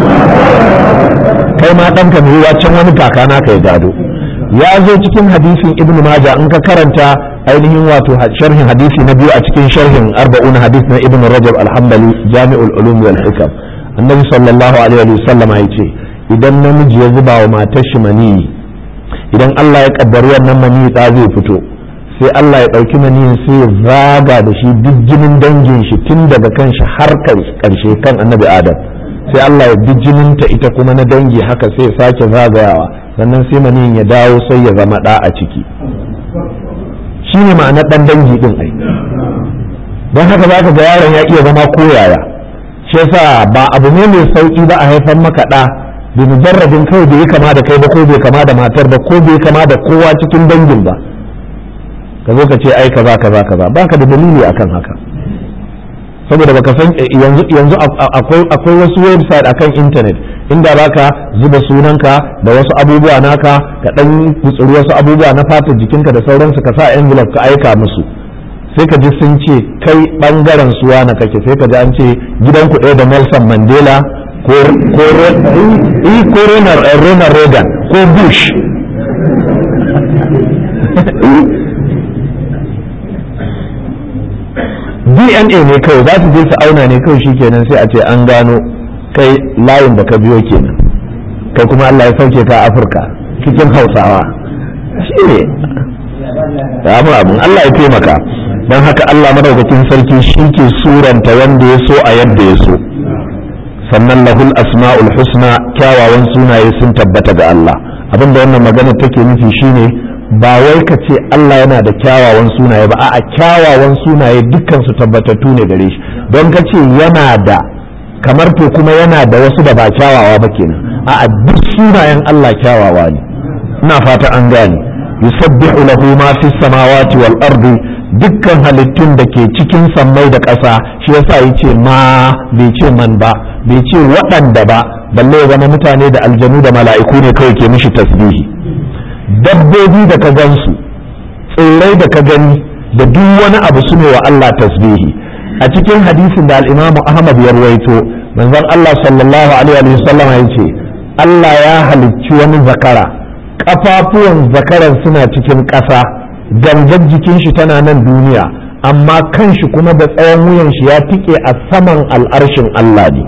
kai ma ɗanka ne can wani kaka naka ya gado ya zo cikin hadisin ibnu maja in ka karanta ainihin wato sharhin hadisi na biyu a cikin sharhin arba'un hadis na ibnu rajab alhambali jami'ul ulum wal hikam annabi sallallahu alaihi wa sallam ya ce idan namiji ya zuba wa matar shi maniyi idan Allah ya kaddari wannan maniyi da zai fito sai Allah ya ɗauki maniyin sai ya zaga da shi duk jinin dangin shi tun daga kan shi har karshe kan annabi adam sai Allah ya duk jinin ta ita kuma na dangi haka sai ya sake zagayawa sannan sai maniyin ya dawo sai ya zama ɗa a ciki shi ne ma'ana ɗan dangi ɗin ai don haka za ka ga yaron ya iya zama koyaya shi yasa ba abu ne mai sauƙi ba a haifar maka ɗa bi mujarradin kawai bai kama da kai ba ko bai kama da matar ba ko bai kama da kowa cikin dangin ba ka zo ka ce ai kaza kaza kaza baka da dalili akan haka saboda baka san yanzu yanzu akwai akwai wasu website akan internet inda baka zuba sunanka da wasu abubuwa naka ka dan kutsuri wasu abubuwa na fatar jikinka da sauransu ka sa envelope ka aika musu sai ka ji sun ce kai bangaren suwa na kake sai ka ji an ce gidanku ɗaya da Nelson Mandela ko ko ko Ronald Reagan ko Bush dna ne kawai za su je su auna ne kawai shikenan sai a ce an gano kai layin da ka biyo kenan kai kuma Allah ya sauke ka afirka cikin hausawa shi ne mu abin Allah ya taimaka don haka Allah madaukakin sarki shi ke suranta wanda ya so a yadda ya so sannan lahul asma'ul husna kyawawan sunaye sun tabbata ga Allah abinda wannan magana take nufi shine ba wai ka ce Allah yana da kyawawan sunaye ba a'a kyawawan sunaye dukkan su tabbatattu ne gare shi don ka ce yana da kamar to kuma yana da wasu da ba kyawawa ba kenan a'a duk sunayen Allah kyawawa ne ina fata an gane yusabbihu lahu ma fi samawati wal ardi dukkan halittun da ke cikin sammai da ƙasa shi yasa yace ma bai ce man ba bai ce waɗanda ba balle ya zama mutane da aljanu da mala'iku ne kawai ke mishi tasbihi dabbobi da ka gansu tsirrai da ka gani da duk wani abu su ne wa Allah tasbihi a cikin hadisin da al'imamu Ahmad ya ruwaito manzon Allah sallallahu alaihi wa sallam ya ce Allah ya halicci wani zakara kafafuwan zakaran suna cikin ƙasa gangan jikin shi tana nan duniya amma kanshi kuma da tsawon wuyan shi ya tike a saman al'arshin Allah ne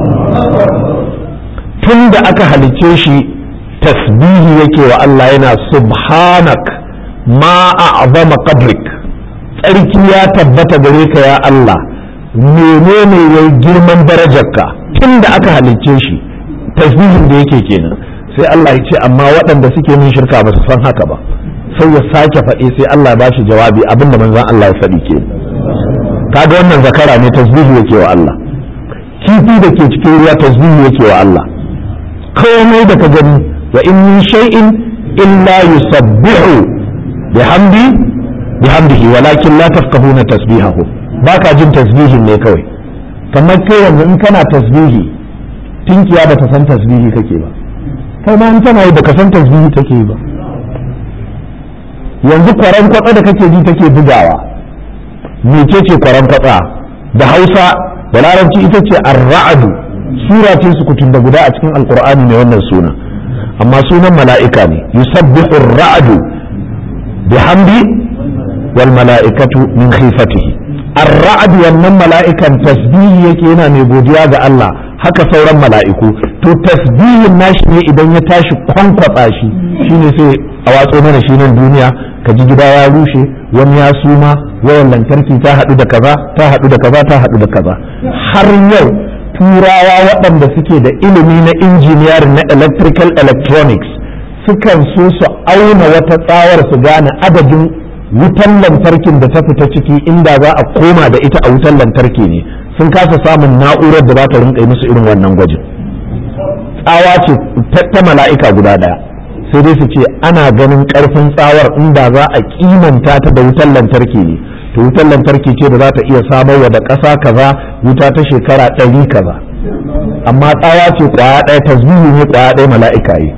tun da aka halicce shi tasbihi yake wa Allah yana subhanak ma a'zama qadrik tsarki ya tabbata gare ka ya Allah menene yayi girman darajarka tun da aka halicce shi tasbihin da yake kenan sai Allah ya ce amma waɗanda suke min shirka ba su san haka ba sai ya sake faɗi sai Allah ba shi jawabi abinda manzon Allah ya faɗi ke kaga wannan zakara ne tasbihi yake wa Allah kifi da ke cikin ruwa tasbihi yake wa Allah komai da ka gani wa in min shay'in illa yusabbihu bihamdi bihamdihi walakin la tafqahuna tasbihahu baka jin tasbihin ne kawai kamar kai yanzu in kana tasbihi tinkiya bata san tasbihi kake ba kai ma in tana yi baka san tasbihi take yi ba yanzu kwaran kwatsa da kake ji take bugawa mece ce kwaran kwatsa da hausa da larabci ita ce ar-ra'du sura ce su kutun da guda a cikin alqur'ani ne wannan suna amma sunan mala'ika ne yusabbihu ar-ra'du bihamdi wal mala'ikatu min khifatihi ar-ra'd wannan mala'ikan tasbihi yake yana mai godiya ga Allah haka sauran mala'iku to tasbihin nashi ne idan ya tashi kwankwatsa shi shine sai a watso mana shi nan duniya ka ji gida ya rushe wani ya suma wayan lantarki ta haɗu da kaza ta haɗu da kaza ta haɗu da kaza har yau turawa waɗanda suke da ilimi na injiniyar na electrical electronics sukan so su auna wata tsawar su gane adadin wutan lantarkin da ta fita ciki inda za a koma da ita a wutan lantarki ne sun kasa samun na'urar da za ta rinka musu irin wannan gwajin tsawa ce ta mala'ika guda ɗaya sai dai su ce ana ganin karfin tsawar inda za a kimanta ta da wutar lantarki ne to wutar lantarki ce da za ta iya samarwa da ƙasa kaza wuta ta shekara ɗari kaza amma tsawa ce kwaya ɗaya tasbihu ne kwaya ɗaya mala'ika yi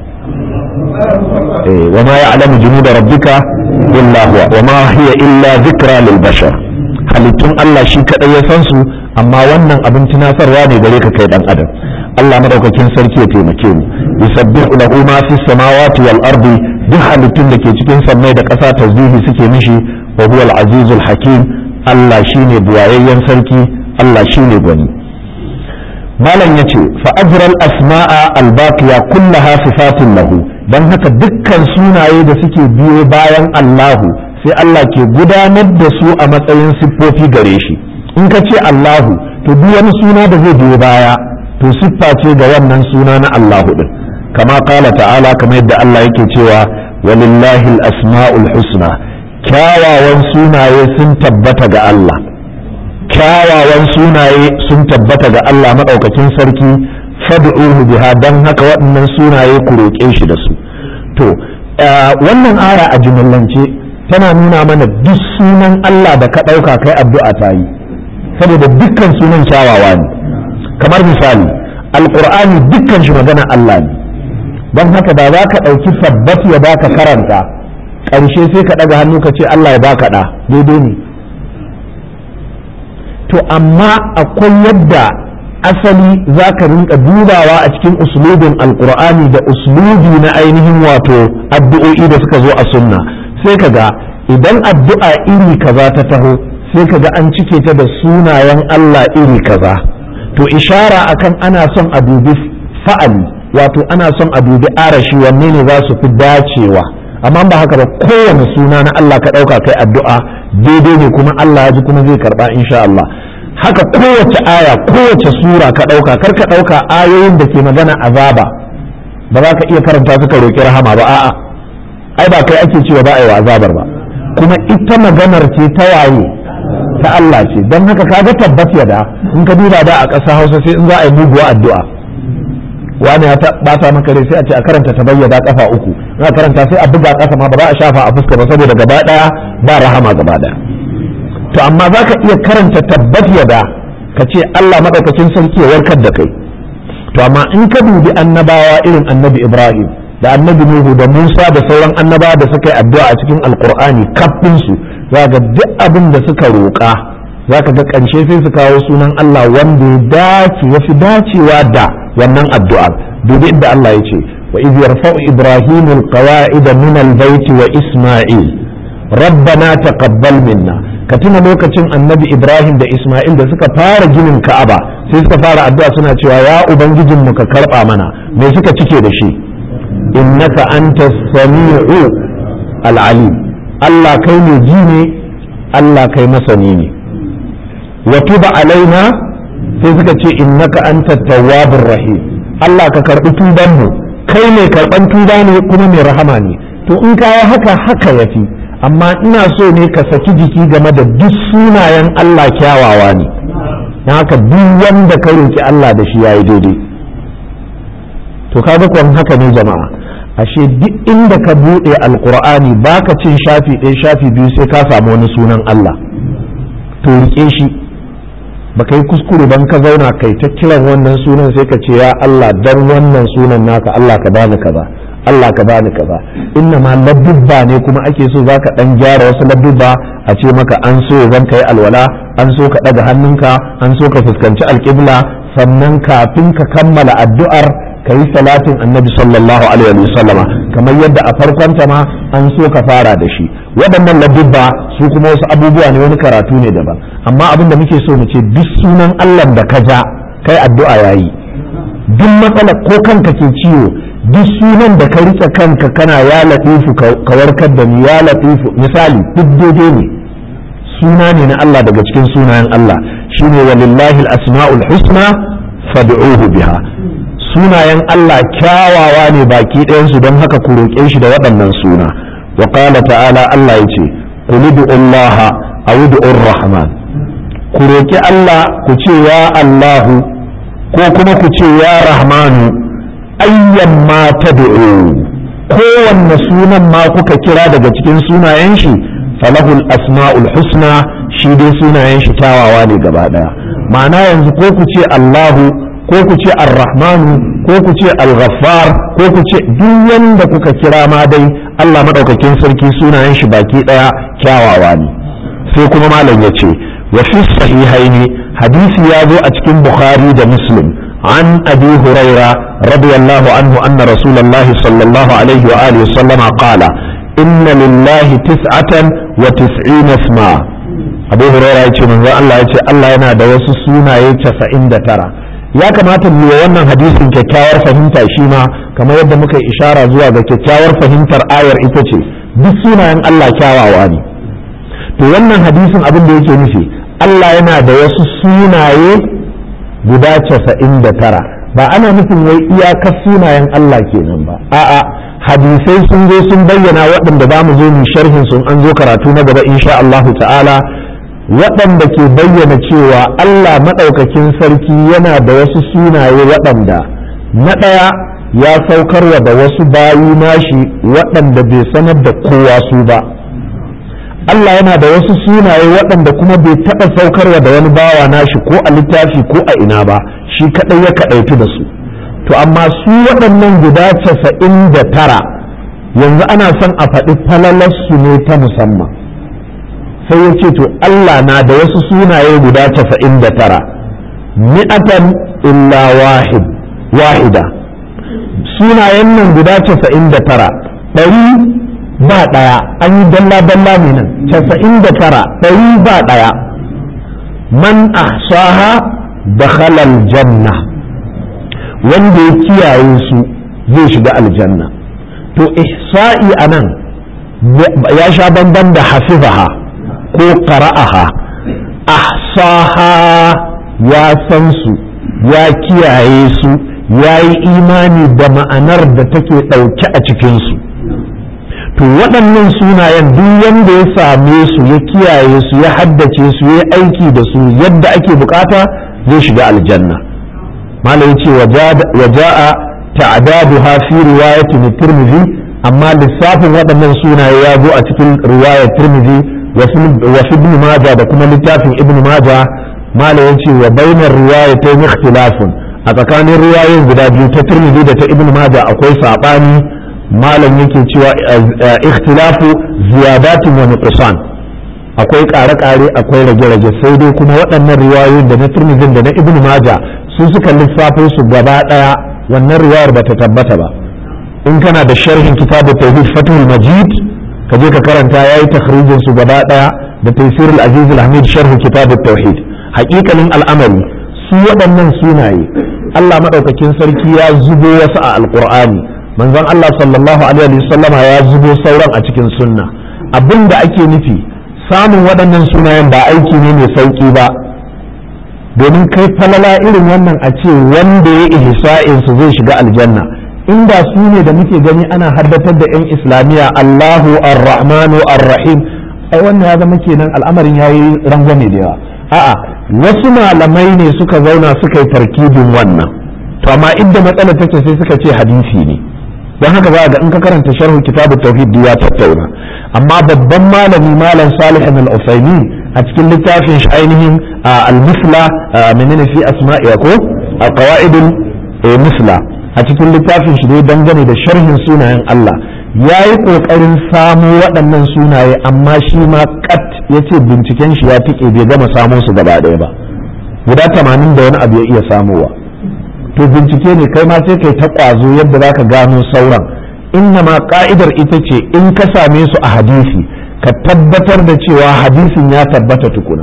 wa ma ya'lamu junuda rabbika illa huwa wa ma hiya illa zikra lil bashar halittun Allah shi kadai ya san su amma wannan abin tunasarwa ne gare ka kai dan adam Allah madaukakin sarki ya taimake mu yusabbihu lahu ma fis samawati wal ardi duk halittun da ke cikin sammai da ƙasa tasbihi suke mishi wa huwa al azizul hakim Allah shine buwayayyen sarki Allah shine gwani malam yace fa ajral asma'a al baqiya kullaha sifatun lahu dan haka dukkan sunaye da suke biyo bayan Allahu sai Allah ke gudanar da su a matsayin siffofi gare shi in ka ce Allahu to duk wani suna da zai biyo baya to siffa ce ga wannan suna na Allahu din kama kala ta'ala kamar yadda Allah yake cewa walillahi al-asma'ul husna kyawawan sunaye sun tabbata ga Allah kyawawan sunaye sun tabbata ga Allah madaukakin sarki fad'uhu biha dan haka waɗannan sunaye ku roƙe shi da su to wannan aya a jumlance tana nuna mana duk sunan Allah da ka ɗauka kai addu'a ta yi saboda dukkan sunan kyawawa ne kamar misali alƙur'ani dukkan shi magana Allah ne don haka da za ka ɗauki tabbat ya baka karanta ƙarshe sai ka ɗaga hannu ka ce Allah ya baka ɗa daidai ne to amma akwai yadda asali za ka rinka dubawa a cikin uslubin alƙur'ani da uslubi na ainihin wato addu'o'i da suka zo a sunna sai ka ga idan addu'a iri kaza ta taho sai ka ga an cike ta da sunayen Allah iri kaza to ishara akan ana son a dubi fa'ali wato ana son a dubi arashi wanne ne za su fi dacewa amma ba haka ba kowane suna na Allah ka ɗauka kai addu'a daidai ne kuma Allah ya ji kuma zai karɓa insha Allah haka kowace aya kowace sura ka ɗauka kar ka ɗauka ayoyin da ke magana azaba ba za ka iya karanta suka roƙi rahama ba a'a ai ba kai ake cewa ba a yi wa azabar ba kuma ita maganar ce ta waye ta Allah ce don haka kaga tabbat ya da in ka duba da a ƙasa Hausa sai in za a yi muguwa addu'a wani ya bata maka rai sai a ce a karanta ta bayyana kafa uku in a karanta sai a buga ƙasa ma ba za a shafa a fuska ba saboda gaba ɗaya ba rahama gaba ɗaya to amma za ka iya karanta tabbat ya da ka ce Allah maɗaukacin sarki ya warkar da kai to amma in ka dubi annabawa irin annabi Ibrahim da annabi Nuhu da Musa da sauran annabawa da suka yi addu'a a cikin alkur'ani kafin su za ga duk abin da suka roƙa za ka ga ƙarshe sai su kawo sunan Allah wanda ya dace ya fi dacewa da wannan addu'a dubi inda Allah ya ce wa iz yarfa'u ibrahim alqawa'id min albayt wa isma'il rabbana taqabbal minna ka tuna lokacin annabi ibrahim da isma'il da suka fara ginin ka'aba sai suka fara addu'a suna cewa ya ubangijin mu ka karba mana me suka cike da shi innaka anta sami'u al'alim Allah kai ne ji ne Allah kai masani ne wa tuba alaina sai suka ce innaka anta tawwabur rahim Allah ka karbi tuban mu kai ne karban tuba ne kuma mai rahama ne to in kawo haka haka yafi amma ina so ne ka saki jiki game da duk sunayen Allah kyawawa ne na haka duk wanda ka roki Allah da shi yayi daidai to kaga kwan haka ne jama'a ashe duk inda ka buɗe alkur'ani baka cin shafi ɗaya shafi biyu sai ka samu wani sunan Allah to rike shi baka yi kuskure ban ka zauna kai ta kiran wannan sunan sai ka ce ya Allah dan wannan sunan naka Allah ka bani kaza Allah ka bani kaza inna ma ladubba ne kuma ake so zaka dan gyara wasu ladubba a ce maka an so zan kai alwala an so ka daga hannunka an so ka fuskanci alƙibla sannan kafin ka kammala addu'ar ka yi salatin annabi sallallahu alaihi wa sallama kamar yadda a farkon ma an so ka fara da shi waɗannan ladubba su kuma wasu abubuwa ne wani karatu ne daban amma abin da muke so mu ce duk sunan Allah da ka ja kai addu'a yayi duk matsala ko kanka ke ciwo duk sunan da ka rike kanka kana ya latifu ka warkar da ni ya latifu misali duk daidai ne suna ne na Allah daga cikin sunayen Allah shine walillahi al-asma'ul husna fad'uhu biha sunayen Allah kyawawa ne baki ɗayansu don haka ku roƙe shi da waɗannan suna wa qala ta'ala Allah ya ce qul Allah aw ud'ur rahman ku roƙi Allah ku ce ya Allahu ko kuma ku ce ya Rahmanu ayyan ma tad'u kowanne sunan ma kuka kira daga cikin sunayen shi falahul asma'ul husna shi dai sunayen shi kyawawa ne gaba ɗaya ma'ana yanzu ko ku ce Allahu ko ku ce ar-rahmanu ko ku ce al-ghaffar ko ku ce duk wanda kuka kira ma dai Allah madaukakin sarki sunayen shi baki daya kyawawa ne sai kuma malam ya ce wa fi sahihaini hadisi ya zo a cikin bukhari da muslim an abi huraira radiyallahu anhu anna rasulullahi sallallahu alaihi wa alihi sallama qala inna lillahi tis'atan wa tis'ina isma abu huraira ya ce manzo Allah ya ce Allah yana da wasu sunaye 99 ya kamata mu wannan hadisin kyakkyawar fahimta shi ma kamar yadda muka yi ishara zuwa ga kyakkyawar fahimtar ayar ita ce duk sunayen Allah kyawawa ne to wannan hadisin abin da yake nufi Allah yana da wasu sunaye guda casa'in da tara ba ana nufin wai iyakar sunayen Allah kenan ba a'a hadisai sun zo sun bayyana waɗanda za mu zo mu sharhin sun an zo karatu na gaba insha Allah ta'ala waɗanda ke bayyana cewa Allah maɗaukakin sarki yana da wasu sunaye waɗanda na ɗaya ya saukarwa da wasu bayi nashi waɗanda bai sanar da kowa su ba Allah yana da wasu sunaye waɗanda kuma bai taɓa saukarwa da wani bawa nashi ko a littafi ko a ina ba shi kaɗai ya kaɗaitu da su to amma su waɗannan guda casa'in da tara yanzu ana son a faɗi falalarsu ne ta musamman sai ya ce to Allah na da wasu sunaye guda casa'in da tara mi'atan illa wahid wahida sunayen nan guda casa'in da tara ɗari ba ɗaya an yi dalla-dalla ne nan casa'in da tara ɗari ba ɗaya man ahsaha da halal janna wanda ya kiyaye su zai shiga aljanna to ihsa'i a nan ya sha bamban da hafizaha ko qara'aha ahsaha ya san su ya kiyaye su ya yi imani da ma'anar da take ɗauke a cikinsu to waɗannan sunayen duk wanda ya same su ya kiyaye su ya haddace su ya aiki da su yadda ake bukata zai shiga aljanna malam ce waja'a ta'daduha fi riwayatin tirmidhi amma lissafin waɗannan sunaye ya zo a cikin riwayar tirmidhi wa fi ibn majah da kuma littafin ibn majah malam yace wa bainar riwayatayn ikhtilafun a tsakanin riwayoyin guda biyu ta tirmidhi da ta ibn majah akwai sabani malam yake cewa ikhtilafu ziyadatin wa nuqsan akwai ƙare-ƙare akwai rage-rage sai dai kuma waɗannan riwayoyin da na tirmidhi da na ibn majah su suka lissafo su gaba ɗaya wannan riwayar bata tabbata ba in kana da sharhin kitabu tauhid fatul majid ka je ka karanta yayi takhrijin su gaba ɗaya da tafsir al-aziz al-hamid sharh kitab at-tauhid haƙiƙanin al'amari su waɗannan sunaye Allah madaukakin sarki ya zubo wasu a alqur'ani manzon Allah sallallahu alaihi wasallama ya zubo sauran a cikin sunna abin da ake nufi samun waɗannan sunayen ba aiki ne mai sauƙi ba domin kai falala irin wannan a ce wanda ya ihsa'insu zai shiga aljanna inda su ne da muke gani ana haddatar da 'yan islamiyya Allahu ar-Rahmanu ar-Rahim ai wannan ya zama kenan al'amarin ya yi rangwame da yawa a'a wasu malamai ne suka zauna suka yi tarkibin wannan to amma inda matsalar take sai suka ce hadisi ne don haka za ga in ka karanta sharhu kitabu tauhid ya tattauna amma babban malami malam salih al-usaimin a cikin littafin shi ainihin al-musla menene fi asma'i ko al-qawaidul musla a cikin littafin shi dai dangane da sharhin sunayen Allah ya yi ƙoƙarin samo waɗannan sunaye amma shi ma kat ya ce binciken shi ya tike bai gama samo su gaba ɗaya ba guda tamanin da wani abu ya iya samowa to bincike ne kai ma sai kai ta ƙwazo yadda za ka gano sauran inna ma ƙa'idar ita ce in ka same su a hadisi ka tabbatar da cewa hadisin ya tabbata tukuna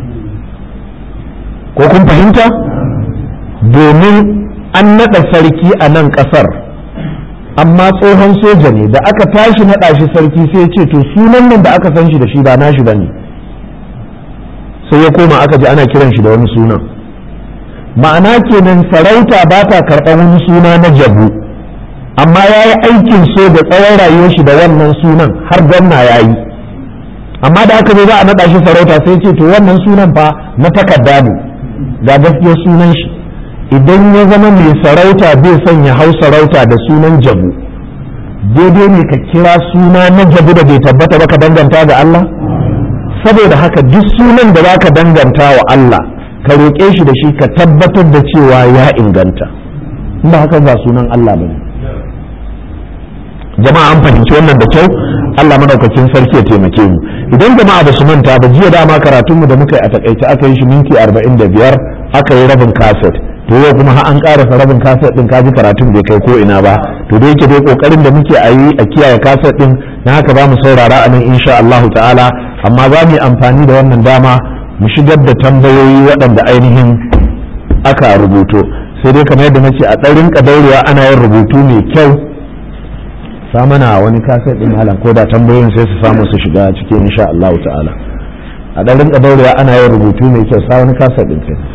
ko kun fahimta domin an naɗa sarki a nan ƙasar amma tsohon soja ne da aka tashi naɗa shi sarki sai ya ce to sunan nan da aka san shi da shi ba nashi ba ne sai ya koma aka ji ana kiran shi da wani sunan ma'ana kenan sarauta ba ta karɓar wani suna na jabu amma ya yi aikin so da tsawon rayuwar shi da wannan sunan har gwamna ya yi amma da aka zo za a naɗa shi sarauta sai ce to wannan sunan fa na takarda ne ga gaskiyar sunan shi idan ya zama mai sarauta bai son ya hau sarauta da sunan jabu daidai ne ka kira suna na jabu da bai tabbata ba ka danganta ga Allah saboda haka duk sunan da za ka danganta wa Allah ka roƙe shi da shi ka tabbatar da cewa ya inganta ba haka ba sunan Allah ba ne jama'a an fahimci wannan da kyau Allah madaukakin sarki ya taimake mu idan jama'a ba su manta ba jiya dama karatunmu da muka yi a takaice aka yi shi minti 45 aka yi rabin kaset to yau kuma har an karasa rabin kaset din kaji karatun bai kai ko ina ba to da yake dai kokarin da muke a yi a kiyaye kaset din na haka za mu saurara a nan insha Allahu ta'ala amma za mu yi amfani da wannan dama mu shigar da tambayoyi waɗanda ainihin aka rubuto sai dai kamar yadda nace a ɗarin daurewa ana yin rubutu mai kyau sa mana wani kaset din malam ko da tambayoyin sai su samu su shiga cikin insha Allahu ta'ala a ɗarin daurewa ana yin rubutu mai kyau sa wani kaset din sai